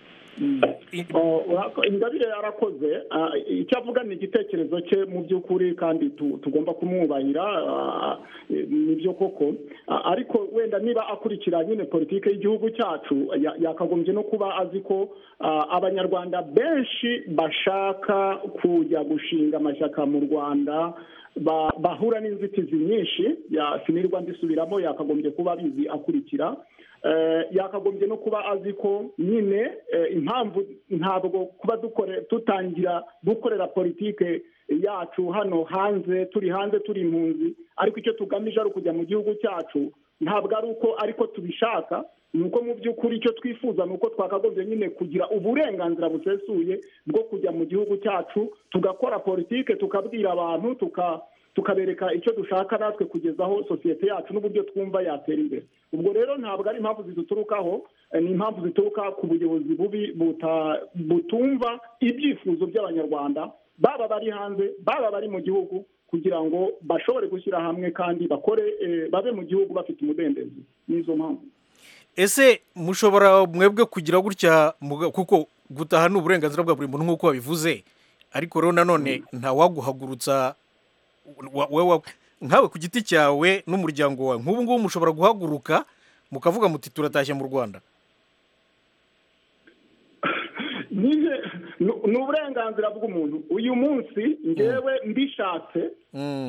Oh, urako- ingabire yarakoze ah, icyo avuga ni igitekerezo cye mu by'ukuri kandi tu- tugomba kumwubahira ah, ni byo koko Ah, ariko wenda niba akurikira nyine politiki y'igihugu cyacu ya- yakagombye no kuba azi ko ah, abanyarwanda benshi bashaka kujya gushinga amashyaka mu rwanda ba- bahura n'inzitizi nyinshi ya- sinirwa mbisubiramo yakagombye kuba abizi akurikira Eh, yakagombye no kuba azi ko nyine eh, impamvu ntabwo kuba dukore tutangira gukorera politike yacu hano hanze turi hanze turi impunzi ariko icyo tugamije ari ukujya mu gihugu cyacu ntabwo ari uko ariko tubishaka ni uko mu by'ukuri icyo twifuza ni uko twakagombye nyine kugira uburenganzira busesuye bwo kujya mu gihugu cyacu tugakora politike tukabwira abantu tuka tukabereka icyo dushaka natwe kugeza aho sosiyete yacu n'uburyo twumva yatera imbere ubwo rero ntabwo ari impamvu ziduturukaho eh, ni impamvu zituruka ku buyobozi bubi buta- butumva ibyifuzo by'abanyarwanda baba bari hanze baba bari mu gihugu kugira ngo bashobore gushyira hamwe kandi bakore eh, babe mu gihugu bafite umudendezo n'izo mpamvu ese mushobora mwebwe kugira gutya muga- kuko gutaha ni uburenganzira bwa buri muntu nk'uko wabivuze ariko rero nanone ntawaguhagurutsa wa- wa- wa- nkawe ku giti cyawe n'umuryango wawe nk'ubu ngubu mushobora guhaguruka mukavuga muti turatashye mu rwanda Nyine, ni- ni uburenganzira bw'umuntu uyu munsi ngewe mbishatse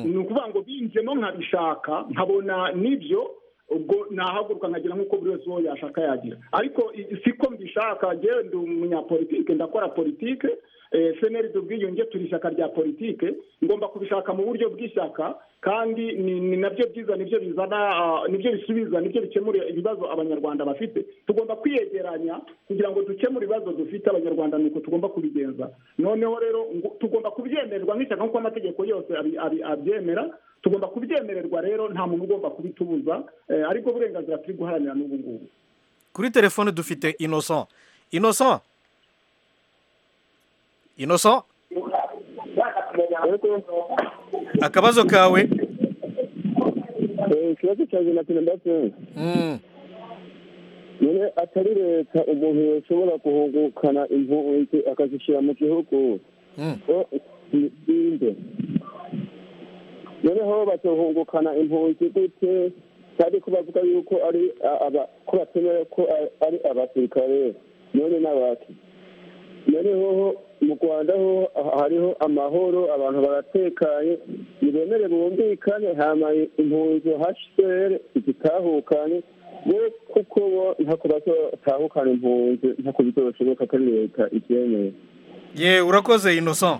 ni ukuvuga ngo binjemo nkabishaka nkabona nibyo ubwo nahaguruka nkagira nk'uko buri wese uwo yashaka yagira ariko i- siko mbishaka ngewe ndi umunyapolitike ndakora politike eh, seneri dubwiyunge turi ishyaka rya politike ngomba kubishaka mu buryo bw'ishyaka kandi ni ni nabyo byiza nibyo bizana ah, nibyo bisubiza nibyo bikemura ibibazo abanyarwanda bafite tugomba kwiyegeranya kugira ngo dukemure ibibazo dufite abanyarwanda nuko tugomba kubigenza noneho rero ngo- tugomba kubyemererwa nk'ishyaka nk'uko amategeko yose abi- abi- abyemera tugomba kubyemererwa rero nta muntu ugomba kubitubuza eh, aribwo burenganzira turi guharanira n'ubu ngubu kuri telefone dufite innocent innocent innocent akabazo kawe ikibazo cyanjye na perezida paul Mm. nyine atari leta umuntu yashobora guhungukana impunzi akazishyira mu gihugu Mm. ngo zirinde noneho bagahungukana impunzi gute kandi ko bavuga yuko ari a- aba- ko batemera ko a- ari abasirikare none n'abaki noneho mu rwanda ho ha- hariho amahoro abantu baratekanye nibemere bumvikane hama impunzi hcr zitahukane we kuko bo ntako bazotahukana impunzi ntako bizobashoboka ko ari leta ibyemeye ye urakoze innocent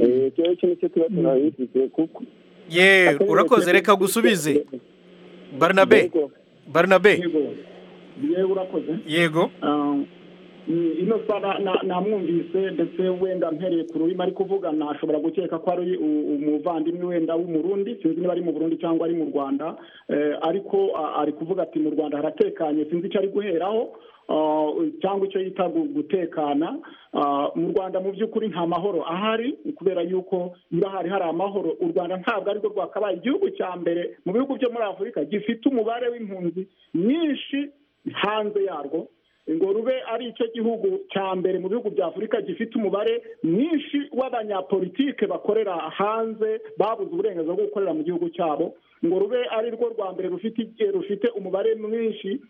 Eh, icyo ngicyo nicyo tuba turabifite kuko ye urakoze reka gusubize barinabe Yego. barinabe yego yewe urakoze yego Ah, ni- ino saba na- namwumvise ndetse wenda mpereye ku rurimi ari kuvuga nashobora gukeka ko ari u- umuvandimwe wenda w'umurundi sinzi niba ari mu burundi cyangwa ari mu rwanda Eh, ariko ah, ari kuvuga ati mu rwanda haratekanye sinzi icyo ari guheraho ah, cyangwa icyo yita gu- gutekana Ah, mu rwanda mu by'ukuri nta mahoro ahari kubera yuko niba hari hari amahoro u rwanda ntabwo arirwo rwakabaye igihugu cya mbere mu bihugu byo muri afurika gifite umubare w'impunzi nyinshi hanze yarwo ngo rube ari icyo gihugu cya mbere mu bihugu bya afurika gifite umubare mwinshi w'abanyapolitike bakorera hanze babuze uburenganzira bwo gukorera mu gihugu cyabo ngo rube ari rwo rwa mbere rufite eh, rufite umubare mwinshi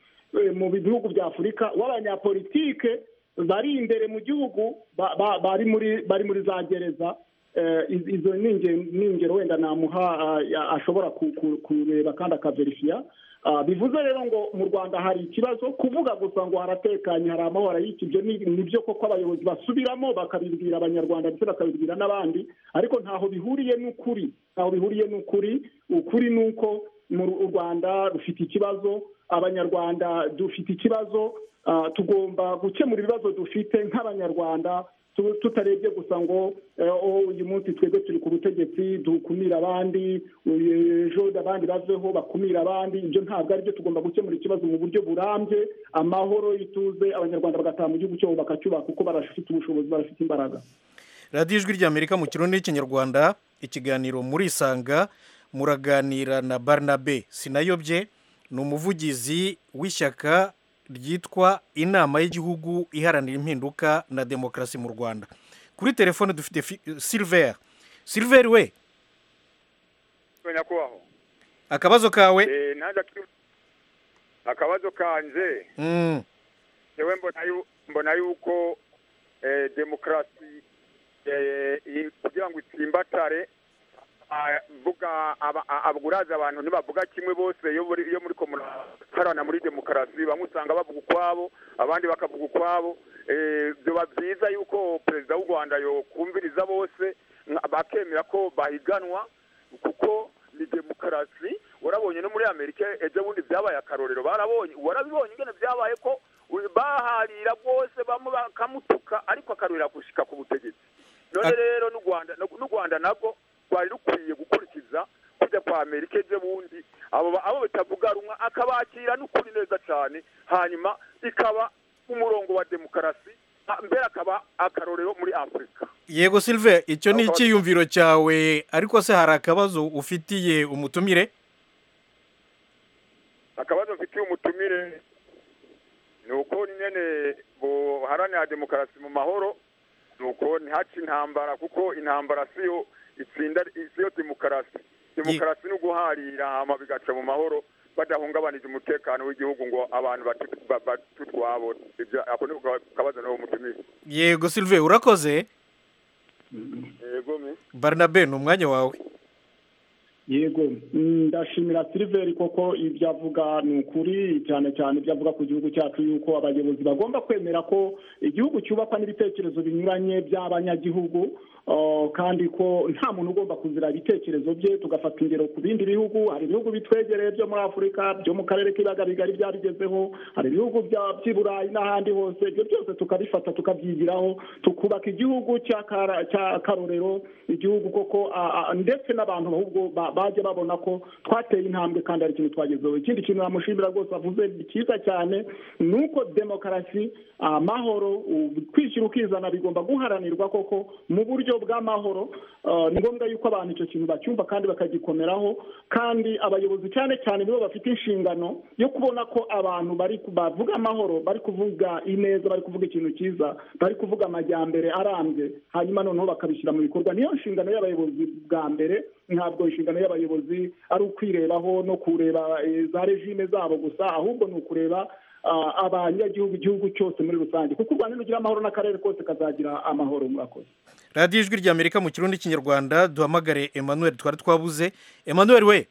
eh, mu bihugu bya afurika w'abanyapolitike bari imbere mu gihugu ba- ba- bari muri bari muri za gereza Eh, iz- izo ni inge- ni ingero wenda namuha ah, ya- ashobora ku- ku- kureba kandi akaverifiya Ah, bivuze rero ngo mu rwanda hari ikibazo kuvuga gusa ngo haratekanye hari amahoro ariko ibyo ni ni byo koko abayobozi basubiramo bakabibwira abanyarwanda ndetse bakabibwira n'abandi ariko ntaho bihuriye n'ukuri ntaho bihuriye n'ukuri ukuri ni uko mu Ru- u rwanda rufite ikibazo abanyarwanda dufite ikibazo Ah, tugomba gukemura ibibazo dufite nk'abanyarwanda tu- tutarebye gusa ngo eh, oh, uyu munsi twebwe turi ku butegetsi dukumira abandi uyu- ejo abandi baveho bakumira abandi ibyo ntabwo ari byo tugomba gukemura ikibazo mu buryo burambye amahoro ituze abanyarwanda bagataha mu gihugu cyabo bakacyubaka kuko barafite ubushobozi barafite imbaraga radiyo ijwi ry'amerika mu kirundi n'ikinyarwanda ikiganiro murisanga muraganira na barnabe sinayobye ni umuvugizi w'ishyaka ryitwa inama y'igihugu iharanira impinduka na demokarasi mu rwanda kuri telefone dufite fi- silver silver we nyakubahwa akabazo kawe Eh, naza ku- akabazo kanje Mm, yewe mbona yu- mbona yuko eh, demokarasi eh, i- kugira ngo itsimbatare ah, vuga aba- a- abaguraza abantu ntibavuga kimwe bose iyo muri- iyo muri komurarana muri demokarasi bamwe usanga bavuga ukwabo abandi bakavuga ukwabo Eh, biba byiza yuko perezida w'u rwanda yokumviriza bose nka- bakemera ko bahiganwa kuko ni demokarasi warabonye no muri amerika ejo bundi byabaye akarorero barabonye warabibonye ingene byabaye ko uyu baharira bwose bamwe bakamutuka ariko akarorera gushika ku butegetsi none rero n'u rwanda n'u rwanda nabwo rwari rukwiye gukurikiza kujya kwa amerika ejo bundi abo ba- abo batavuga rumwe akabakira n'ukuri neza cyane hanyuma ikaba umurongo wa demokarasi ah, mbere akaba akarorero muri afurika yego silver icyo ni icyiyumviro cyawe ariko se hari akabazo ufitiye umutumire akabazo mfitiye umutumire ni uko nyine buharanira demokarasi mu mahoro ni uko ntihace intambara kuko intambara siyo itsinda siyo demokarasi demokarasi ni uguharira hama bigaca mu mahoro badahungabanije umutekano w'igihugu ngo abantu batu- ba- batu utwabo ibyo ako ni akabazo nawe umutumire yego silver urakoze yego mi barnabe ni umwanya wawe yego mm, ndashimira siliveri koko ibyo avuga ni ukuri cyane cyane ibyo avuga ku gihugu cyacu yuko abayobozi bagomba kwemera ko igihugu cyubakwa n'ibitekerezo binyuranye by'abanyagihugu ah, kandi ko nta muntu ugomba kuzira ibitekerezo bye tugafata ingero ku bindi bihugu hari ibihugu bitwegereye byo muri afurika byo mu karere k'ibiyaga bigari byabigezeho hari ibihugu bya- by'i burayi n'ahandi hose ibyo byose tukabifata tukabyigiraho tukubaka igihugu cy'akara- cy'akarorero igihugu koko a- a- ndetse n'abantu ahubwo ba- bajya babona ko twateye intambwe kandi hari ikintu twagezeho ikindi kintu namushimira rwose avuze ni cyiza cyane ni uko demokarasi amahoro u- kwishyira ukizana bigomba guharanirwa koko mu buryo bw'amahoro Ah, ni ngombwa yuko abantu icyo kintu bacyumva kandi bakagikomeraho kandi abayobozi cyane cyane nibo bafite inshingano yo kubona ko abantu bari ku- bavuga amahoro bari kuvuga ineza bari kuvuga ikintu cyiza bari kuvuga amajyambere arambye hanyuma noneho bakabishyira mu bikorwa niyo nshingano y'abayobozi bwa mbere ntabwo inshingano y'abayobozi ari ukwirebaho no kureba eh, za regime zabo gusa ahubwo ni ukureba ah, abanyagihugu igihugu cyose muri rusange kuko u rwanda rugira amahoro n'akarere kose kazagira amahoro murakoze radiyo ijwi ry'amerika mu kirundi n'ikinyarwanda duhamagare emmanuel twari twabuze emmanuel we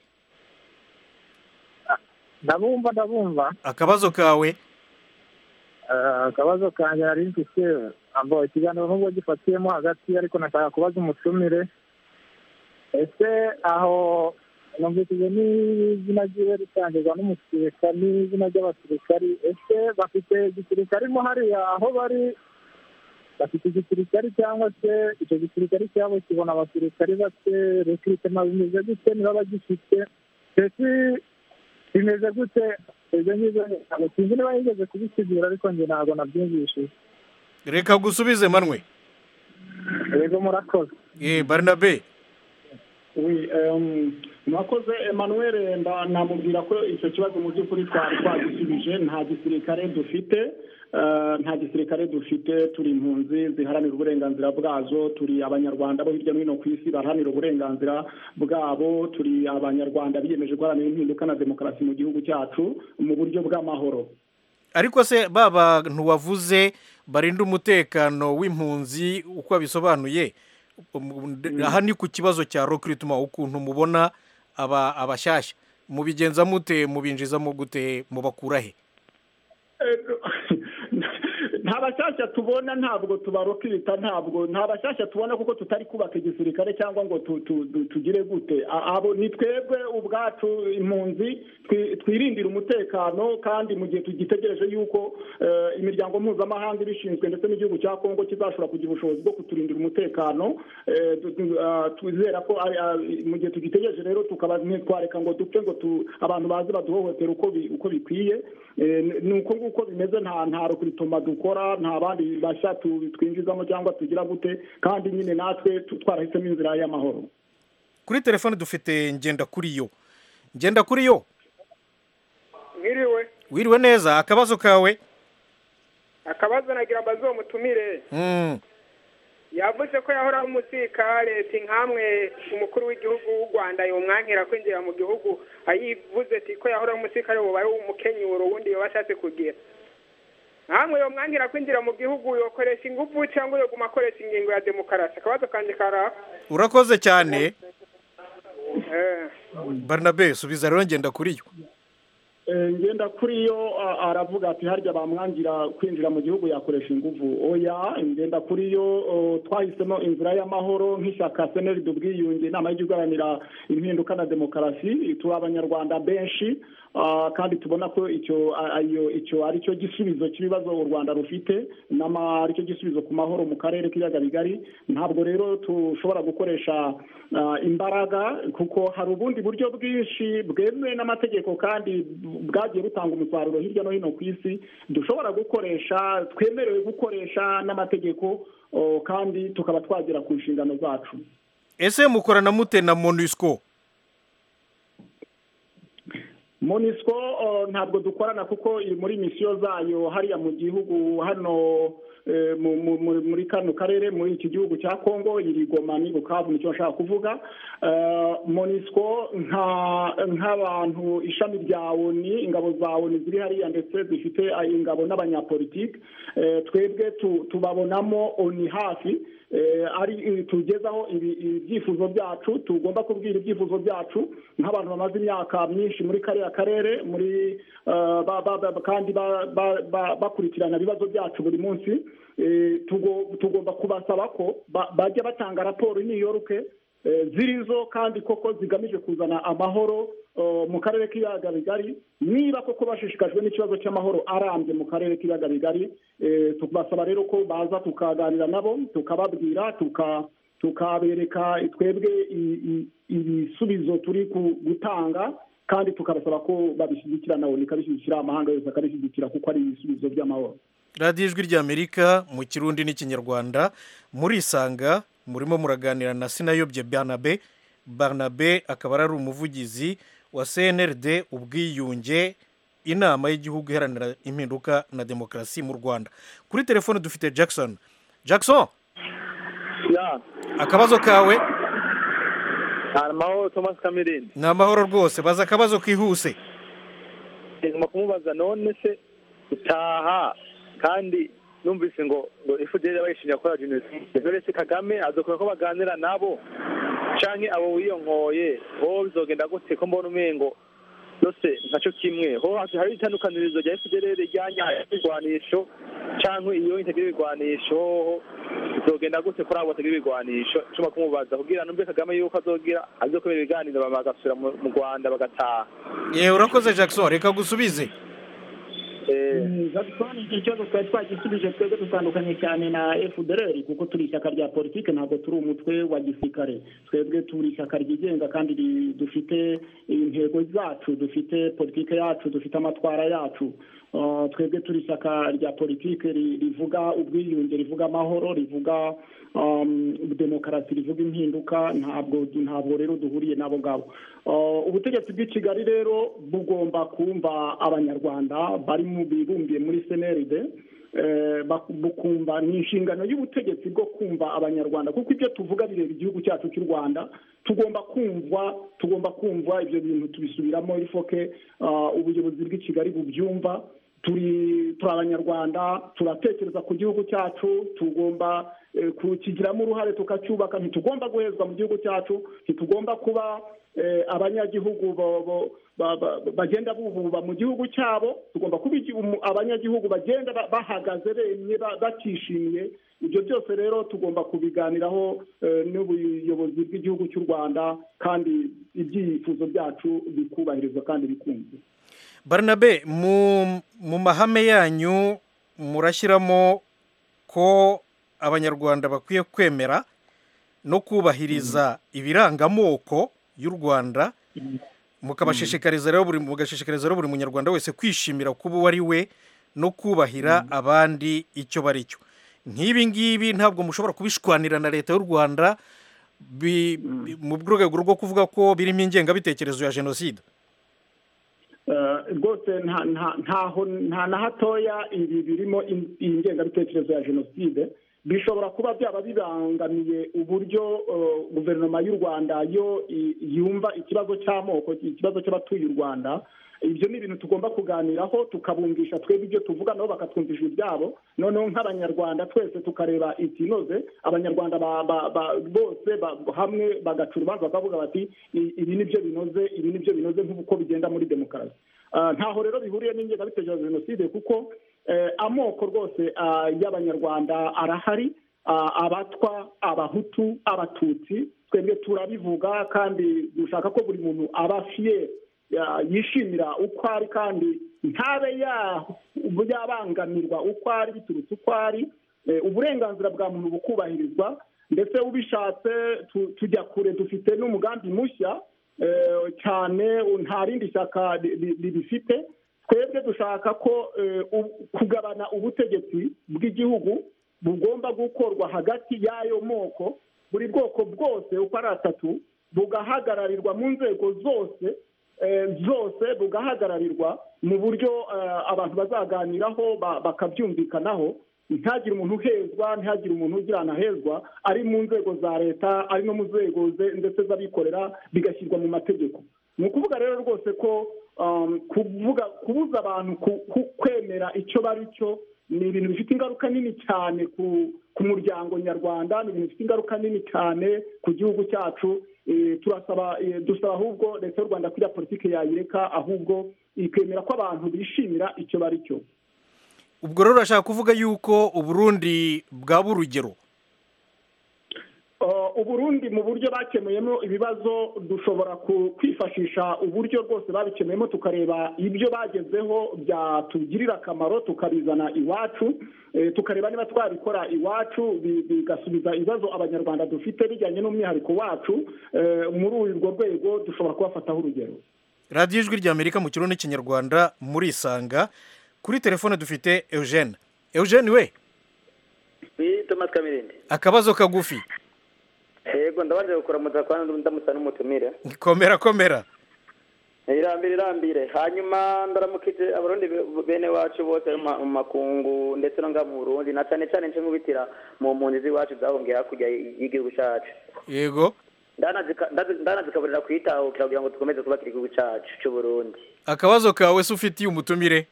ndabumva ndabumva akabazo kawe Eh, akabazo kanjye nari mfite abo ikiganiro nubwo gifatiyemo hagati ariko nashaka kubaza umutumire ese aho numvishije n'izina ryiwe ritangirwa n'umusirikare n'izina ry'abasirikari ese bafite igisirikare hariya aho bari bafite igisirikare cyangwa se icyo gisirikare cyabo kibona abasirikari bake rekirutema bimeze gute niba bagifite ndetse bimeze gute ibyo ngibyo ntabwo sinzi niba yigeze kubisigura ariko njye ntabwo nabyumvishije reka gusubize manwe yego murakoze eh barnabe Oui, euh, mwakoze Emmanuel nda- namubwira ko icyo kibazo mu by'ukuri twari twagisubije nta gisirikare dufite eh, nta gisirikare dufite turi impunzi ziharanira uburenganzira bwazo turi abanyarwanda bo hirya no hino ku isi baharanira uburenganzira bwabo turi abanyarwanda biyemeje guharanira impinduka na demokarasi mu gihugu cyacu mu buryo bw'amahoro ariko se ba bantu wavuze barinda umutekano w'impunzi uko wabisobanuye um, d- aha ni ku kibazo cya recruitment ukuntu mubona aba abashyashya mubigenza mute mubinjizamo gute mubakura he Eh, nta bashyashya tubona ntabwo tubarokita ntabwo nta bashyashya tubona kuko tutari kubaka igisirikare cyangwa ngo tu- tu- tu- tugire gute A- abo ni twebwe ubwacu impunzi twi- twirindira umutekano kandi mu gihe tugitegereje yuko eh, imiryango mpuzamahanga ibishinzwe ndetse n'igihugu cya kongo kizashobora kugira ubushobozi bwo kuturindira umutekano eh, tu- tu- ah, twizera ko ari- ah, mu gihe tugitegereje rero tukaba ntitwareka ngo dupfe ngo tu- abantu baze baduhohotera uko bi- uko bikwiye Eh, ni- ni uko nguko bimeze nta nta rokritoma dukora nta bandi bashya tu- twinjizamo cyangwa tugira gute kandi nyine natwe tu- twarahisemo inzira y'amahoro kuri telefone dufite ngenda kuri yo ngenda kuri yo mwiriwe wiriwe neza akabazo kawe akabazo nagira mbaze uwo mutumire Mm, yavuze ko yahoraho umusirikare ati nkamwe umukuru w'igihugu w'u rwanda yumwankira kwinjira mu gihugu ayivuze ati ko yahoraho umusirikare bubaye umukenyuro wundi yaba ashatse kugira nkamwe yumwankira kwinjira mu gihugu yokoresha ingufu cyangwa yoguma akoresha ingingo ya demokarasi akabazo kanjye karaha urakoze cyane Eh. barnabe subiza rero ngenda kuri yo Eh, ngenda kuri yo a- aravuga ati harya bamwangira kwinjira mu gihugu yakoresha inguvu oya ngenda kuri yo o, twahisemo inzira y'amahoro nk'ishyaka seneri dubwiyunge inama y'ijya iharanira impinduka na demokarasi turi abanyarwanda benshi ah, kandi tubona ko icyo a- ayo- icyo ari cyo gisubizo cy'ibibazo u rwanda rufite n'ama ari cyo gisubizo ku mahoro mu karere k'ibiyaga bigari ntabwo rero tushobora gukoresha ah, imbaraga kuko hari ubundi buryo bwinshi bwemewe n'amategeko kandi bwagiye butanga umusaruro hirya no hino ku isi dushobora gukoresha twemerewe gukoresha n'amategeko o, kandi tukaba twagera ku nshingano zacu ese mukorana mute na monusco monisco o, ntabwo dukorana kuko iri muri misiyo zayo hariya mu gihugu hano eh, mu- mu- mu- muri kano karere muri iki gihugu cya congo iri goma ni bukavu nicyo nshaka kuvuga Eh, monisco nka- nk'abantu ishami rya oni ingabo za oni ziri hariya ndetse zifite ah, ingabo n'abanyapolitiki Eh, twebwe tu- tubabonamo oni hafi Eh, ari tugezaho ibi- ibyifuzo byacu tugomba kubwira ibyifuzo byacu nk'abantu bamaze imyaka myinshi muri kariya karere muri eh, ba- ba- ba- kandi ba- ba- ba- bakurikirana ibibazo byacu buri munsi Eh, tugo- tugomba kubasaba ko ba- bajya batanga raporo y'imiyoruke zirizo kandi koko zigamije kuzana amahoro eh, mu karere k'ibiyaga bigari niba koko bashishikajwe n'ikibazo cy'amahoro arambye mu karere k'ibiyaga bigari eh, tubasaba rero ko baza tukaganira nabo tukababwira tuka tukabereka twebwe i- i- ibisubizo turi ku- gutanga kandi tukabasaba ko babishyigikira nabo nikabishyigikira amahanga yose akabishyigikira kuko ari ibisubizo by'amahoro radiyo ijwi ry'amerika mu kirundi n'ikinyarwanda murisanga murimo muraganira na sinayobye barnabe barnabe akaba ari umuvugizi wa cnrd ubwiyunge inama y'igihugu iharanira impinduka na demokarasi mu rwanda kuri telefone dufite jackson jackson ya akabazo kawe hari amahoro thomas cameron ni amahoro rwose baza akabazo kihuse ngomba kumubaza none se utaha kandi numvise ngo ngo efuperi bayishinja gukora jenoside none se kagame azakora ko baganira nabo canke abo wiyonkoye ho bizogenda gute ko mbona umengo yose ntaco kimwe ho hasi hari itandukanirizo rya efuperi rijyanye ibigwanisho canke iyo itagira ibigwanisho hoho bizogenda gute kuri abo batagira ibigwanisho nshobora kumubaza kugira numve kagame yuko azogira azokomera ibiganiro bagasubira mu mu rwanda bagataha yewe urakoze jackson reka gusubize jackson iki kibazo twari twagisubije twebwe dutandukanye cyane na fdr kuko turi ishyaka rya politiki ntabwo turi umutwe wa gisirikare twebwe turi ishyaka ryigenga kandi ri- dufite intego zacu dufite politiki yacu dufite amatwara yacu Uh, twebwe turi ishyaka rya politiki ri- rivuga ubwiyunge rivuga amahoro rivuga um, demokarasi rivuga impinduka ntabwo ntabwo rero duhuriye nabo ngabo Uh, ubutegetsi bw'i kigali rero bugomba kumva abanyarwanda bari mu bibumbiye muri seneride eh, bak- bukumva ni inshingano y'ubutegetsi bwo kumva abanyarwanda kuko ibyo tuvuga bireba igihugu cyacu cy'u rwanda tugomba kumva tugomba kumva ibyo bintu tubisubiramo ifoke ah, ubuyobozi bw'i kigali bubyumva turi turi abanyarwanda turatekereza ku gihugu cyacu tugomba eh, kukigiramo uruhare tukacyubaka ntitugomba guhezwa mu gihugu cyacu ntitugomba kuba abanyagihugu bo- bo- ba- ba- bagenda bububa mu gihugu cyabo tugomba kuba igi- umu- abanyagihugu bagenda ba- bahagaze bemye ba- batishimye ibyo byose rero tugomba kubiganiraho eh, n'ubuyobozi bw'igihugu cy'u rwanda kandi ibyifuzo byacu bikubahirizwa kandi bikumvwa barnabe mu mu mahame yanyu murashyiramo ko abanyarwanda bakwiye kwemera no kubahiriza ibiranga amoko y'u rwanda mukabashishikariza rero buri mugashishikariza rero buri munyarwanda wese kwishimira kuba uwo ari we no kubahira abandi icyo bari cyo nk'ibi ngibi ntabwo mushobora kubishwanira na leta y'u rwanda bi- bi- mu rwego rwo kuvuga ko birimo ingengabitekerezo ya jenoside Eh, rwose nta nta- ntaho nta na hatoya ibi birimo in- iyi ngengabitekerezo ya jenoside bishobora kuba byaba bibangamiye uburyo eh, guverinoma y'u rwanda yo i- yumva ikibazo cy'amoko ikibazo cy'abatuye u rwanda ibyo ni ibintu tugomba kuganiraho tukabumvisha twebwe ibyo tuvuga nabo bakatwumvisha ibyabo noneho nk'abanyarwanda twese tukareba ikinoze abanyarwanda ba- ba- ba- bose ba- hamwe bagaca urubanza bakavuga bati "I- ibi ni byo binoze ibi ni byo binoze nk'uko bigenda muri demokarasi Ah, ntaho rero bihuriye n'ingengabitekerezo ya jenoside kuko eh, amoko rwose ah, y'abanyarwanda arahari Ah, abatwa abahutu abatutsi twebwe turabivuga kandi dushaka ko buri muntu aba fiye ya- yishimira uko ari kandi ntabe ya- yabangamirwa uko ari biturutse uko ari Eh, uburenganzira bwa muntu bukubahirizwa ndetse ubishatse tu- tujya kure dufite n'umugambi mushya eh, cyane u- nta rindi shyaka ri- ri- ribifite twebwe dushaka ko eh, u- kugabana ubutegetsi bw'igihugu bugomba gukorwa hagati y'ayo moko buri bwoko bwose uko ari atatu bugahagararirwa mu nzego zose eh, zose bugahagararirwa mu buryo eh, abantu bazaganiraho ba- bakabyumvikanaho ntihagire umuntu uhezwa ntihagire umuntu ugira ahantu ahezwa ari mu nzego za leta ari no mu nzego ze- ndetse z'abikorera bigashyirwa mu mategeko ni ukuvuga rero rwose ko um, kuvuga kubuza abantu ku- ku- kwemera icyo bari cyo ni ibintu bifite ingaruka nini cyane ku ku muryango nyarwanda ni ibintu bifite ingaruka nini cyane ku gihugu cyacu Eh, turasaba eh, dusaba ahubwo leta y'u rwanda kuriya politiki yayireka ahubwo ikemera ko abantu bishimira icyo bari cyo ubwo rero urashaka kuvuga yuko uburundi bwaba urugero Uh, uburundi mu buryo bakemuyemo ibibazo dushobora ku- kwifashisha uburyo rwose babikemuyemo tukareba ibyo bagezeho byatugirira akamaro tukabizana iwacu eh, tukareba niba twabikora iwacu bi- bigasubiza ibibazo abanyarwanda dufite bijyanye n'umwihariko wacu eh, muri urwo rwego dushobora kubafataho urugero radiyo ijwi ry'amerika mu kirundi n'ikinyarwanda murisanga kuri telefone dufite eugene eugene we ni tomasi kamirindi akabazo kagufi yego ndabanje kukuramutsa kwa ndamutsa n'umutumire komera komera irambire irambire hanyuma ndaramukije abarundi be- bene wacu bose mu ma- mu makungu ndetse no ngaha mu burundi na cyane cyane nje nkubitira mu mpunzi z'iwacu zahungiye hakurya y- y'igihugu cyacu yego Ndanazika- ndazi- ndanazikaburira kuyitahukira kugira ngo dukomeze kubakira igihugu cyacu cy'uburundi akabazo kawe se ufitiye umutumire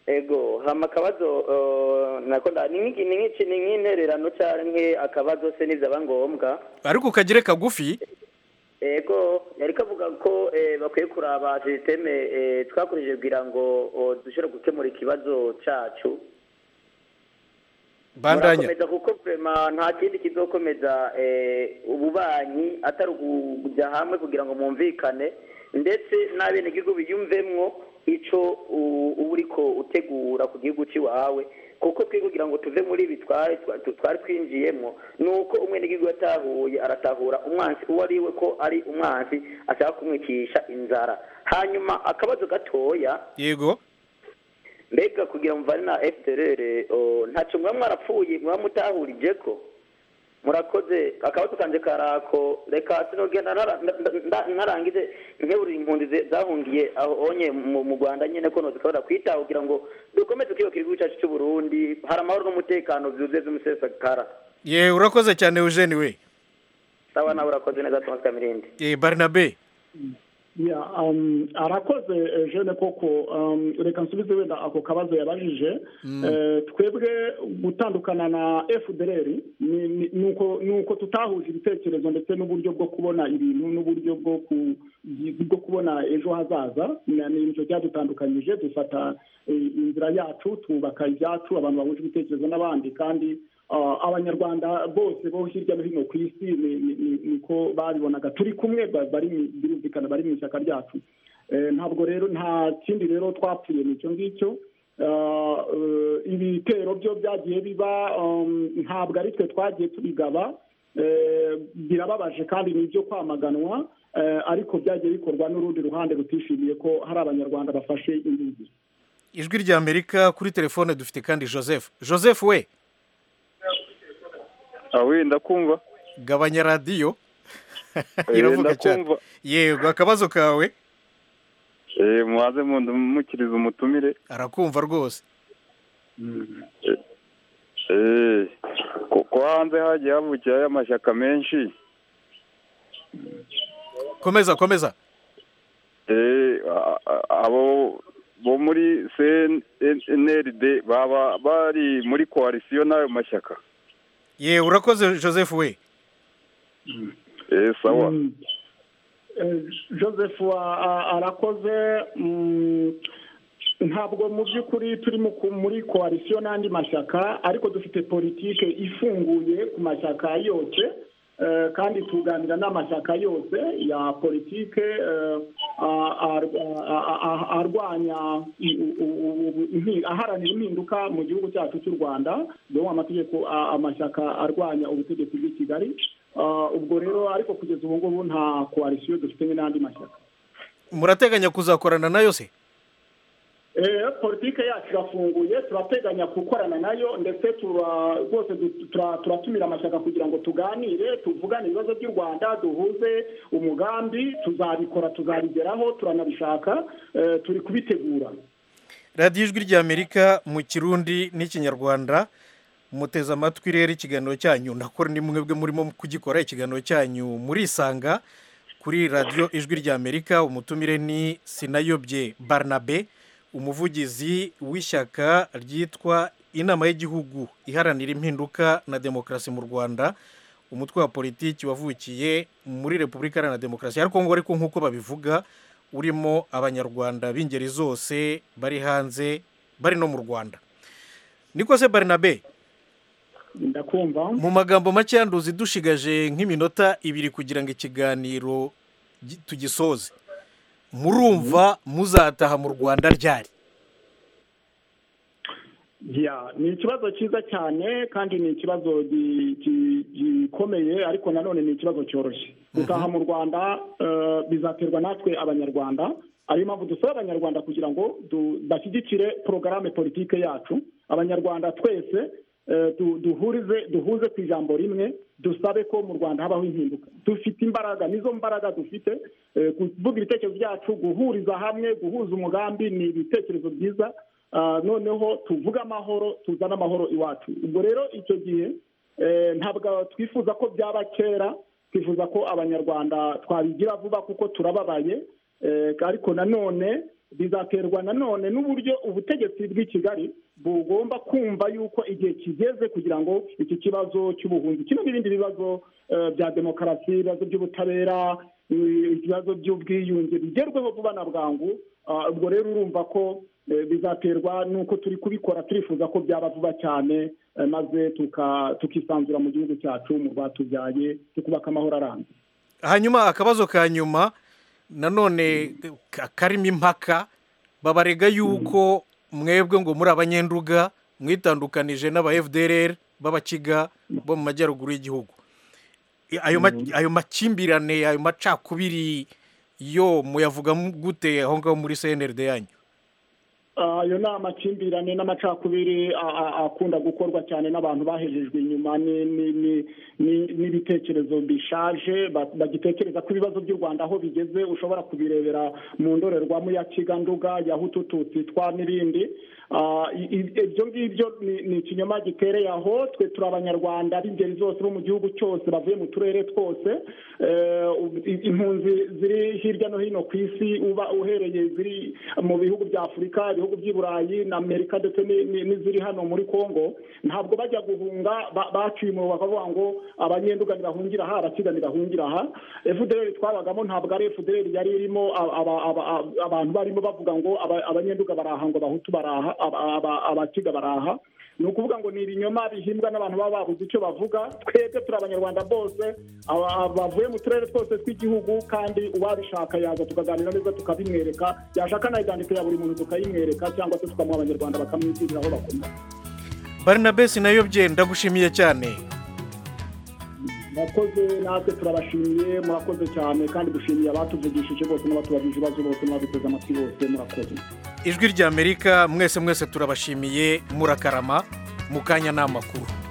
ego hama akabazo eh, nako nda- ni nk'iki- ni nk'iki- ni nk'intererano canke akabazo se n'ivyaba ngombwa ariko ukagire kagufi ego yari kavuga ko eh, bakwiye kuraba sisiteme eh, twakoresheje kugira ngo oh, dushobore gukemura ikibazo cacu bandanya murakomeza kuko vrema nta kindi kizokomeza eh, ububanyi atari ukujya hamwe kugira ngo mwumvikane ndetse n'abenegihugu biyumvemwo ico u- uba uriko utegura ku gihugu c'iwawe kuko twe kugira ngo tuve muri ibi twari twa- twari twinjiyemwo ni uko umwenegihugu yatahuye aratahura umwansi uwo ari we ko ari umwansi ashaka kumwicisha inzara hanyuma akabazo gatoya yego mbega kugira muvane na fdr o, ntacyo muba mwarapfuye muba mutahurije ko murakoze akabazo kanje karako reka sinogenda nara- nda- nda- narangize nkeburira impunzi ze- zahungiye aho onye mu mu rwanda nyine ko nozikabura kwitaho kugira ngo dukomeze kwiyubakira igihugu cyacu cy'uburundi hari amahoro n'umutekano byuzuye by'umusesakara ye urakoze cyane eugene we sawa nawe urakoze neza thomas kamirindi Eh, barnabe ya um, arakoze eh, jeune koko um, reka nsubize wenda ako kabazo yabajije Mm. eh, twebwe gutandukana na fdr ni- ni- nuko nuko tutahuje ibitekerezo ndetse n'uburyo bwo kubona ibintu n'uburyo bwo ku- bwo kubona ejo hazaza na- ni ibyo byadutandukanyije dufata eh, inzira yacu twubaka ibyacu abantu bahuje ibitekerezo n'abandi kandi ah, abanyarwanda bose bo hirya no hino ku isi ni- ni- ni- niko babibonaga turi kumwe ba- bari mu- birumvikana bari mu ishyaka ryacu Eh, ntabwo rero nta kindi rero twapfuye ni icyo ngicyo Ah, eh, ibitero byo byagiye biba um, ntabwo ari twe twagiye tubigaba Eh, birababaje kandi ni ibyo kwamaganwa eh, ariko byagiye bikorwa n'urundi ruhande rutishimiye ko hari abanyarwanda bafashe indege ijwi rya amerika kuri telefone dufite kandi joseph joseph we awe ndakumva gabanya radiyo Eh, iravuga cyane ndakumva. yego akabazo kawe Eh, muhaze mundumukirize umutumire arakumva rwose Eh, ku- ko hanze hagiye havukirayo amashyaka menshi komeza komeza Eh, a- a- abo bo muri cnld baba bari muri koalisiyo n'ayo mashyaka ye urakoze joseph we Eh, sawa Eh, joseph wa- a- arakoze mm, ntabwo mu by'ukuri turi mu ku- muri koalisiyo n'andi mashyaka ariko dufite politike ifunguye ku mashyaka yose eh, kandi tuganira n'amashyaka yose ya politike eh, a- a- a- a- a- arwanya i- u- u- u- impi- aharanira impinduka mu gihugu cyacu cy'u rwanda dore amategeko a- amashyaka arwanya ubutegetsi bw'i kigali Ah, ubwo rero ariko kugeza ubu ngubu nta koalisiyo dufite n'andi mashyaka murateganya kuzakorana nayo se Eh, politike yacu irafunguye turateganya gukorana nayo ndetse tura- rwose du- tura- turatumira amashyaka kugira ngo tuganire tuvugane ibibazo by'u rwanda duhuze umugambi tuzabikora tuzabigeraho turanabishaka eh, turi kubitegura radiyo ijwi rya amerika mu kirundi n'ikinyarwanda muteze amatwi rero ikiganiro cyanyu ndakora ni mwebwe murimo kugikora ikiganiro cyanyu murisanga kuri radiyo ijwi rya amerika umutumire ni sinayobye barnabe umuvugizi w'ishyaka ryitwa inama y'igihugu iharanira impinduka na demokarasi mu rwanda umutwe wa politiki wavukiye muri repubulika iharanira demokarasi ya kongo ariko nk'uko babivuga urimo abanyarwanda b'ingeri zose bari hanze bari no mu rwanda niko se barinabe ndakumva mu magambo make yanduzi dushigaje nk'iminota ibiri kugira ngo ikiganiro gi- tugisoze murumva muzataha mu rwanda ryari ya ni ikibazo cyiza cyane kandi ni ikibazo gi- gi- gikomeye ariko nanone ni ikibazo cyoroshye gutaha mu rwanda eh, bizaterwa natwe abanyarwanda ariyo mpamvu dusaba abanyarwanda kugira ngo du- bashyigikire porogaramu politike yacu abanyarwanda twese eh, du- duhurize duhuze ku ijambo rimwe dusabe ko mu rwanda habaho impinduka dufite imbaraga nizo mbaraga dufite eh, kuvuga ibitekerezo byacu guhuriza hamwe guhuza umugambi ni ibitekerezo byiza Ah, noneho tuvuge amahoro tuzane amahoro iwacu ubwo rero icyo gihe eh, ntabwo twifuza ko byaba kera twifuza ko abanyarwanda twabigira vuba kuko turababaye eh, ariko nanone bizaterwa nanone n'uburyo ubutegetsi bw'i kigali bugomba kumva yuko igihe kigeze kugira ngo iki kibazo cy'ubuhunzi kino n'ibindi bibazo eh, bya demokarasi ibibazo by'ubutabera eh, ibibazo by'ubwiyunge bigerweho vuba na bwangu Ah, ubwo rero urumva ko eh, bizaterwa n'uko turi kubikora turifuza ko byaba vuba cyane eh, maze tuka- tukisanzura mu gihugu cyacu mu rwatubyaye tukubaka amahoro arambye hanyuma akabazo ka nyuma nanone ka- karimo impaka babarega yuko mwebwe ngo muri abanyenduga mwitandukanije n'aba fdrr b'abakiga bo mu majyaruguru y'igihugu I- ayo ma- ayo makimbirane ayo macakubiri yo muyavuga mu- gute aho ngaho muri cnrd yanyu ayo ni amakimbirane n'amacakubiri a- a- akunda gukorwa cyane n'abantu bahejejwe inyuma ni- ni- ni- ni- n'ibitekerezo bishaje ba- bagitekereza ko ibibazo by'u rwanda aho bigeze ushobora kubirebera mu ndorerwamo ya kiganduga ya hututu titwa n'ibindi Ah, i- i- ibyo ngibyo ni ni ikinyoma gitereye aho twe turi abanyarwanda b'ingeri zose bo mu gihugu cyose bavuye mu turere twose Eh, ubu- i- impunzi ziri hirya no hino ku isi uba uhereye ziri mu bihugu bya afurika ibihugu by'i burayi na amerika ndetse ni- ni- n'iziri hano muri congo ntabwo bajya guhunga ba- baciye umuriro bakavuga ngo abanyenduga ntibahungira aha abakiga ntibahungira aha fdr twabagamo ntabwo ari fdr yari irimo aba- aba- aba- aba- abantu barimo bavuga ngo aba- abanyenduga baraha ngo abahutu baraha aba- aba- abakiga baraha ni ukuvuga ngo ni ibinyoma bihimbwa n'abantu baba babuze icyo bavuga twebwe turi abanyarwanda bose aba- bavuye mu turere twose tw'igihugu kandi uwabishaka yaza tukaganira neza tukabimwereka yashaka n'ayidandiko ya buri muntu tukayimwereka cyangwa se tukamuha abanyarwanda bakamwitirira aho bakoma barinabesi nayo bye ndagushimiye cyane murakoze natwe turabashimiye murakoze cyane kandi dushimiye abatuvugishije bose n'abatubagira ibibazo bose n'abaduteze amatwi bose murakoze ijwi ry'amerika mwese mwese turabashimiye murakarama mu kanya ni amakuru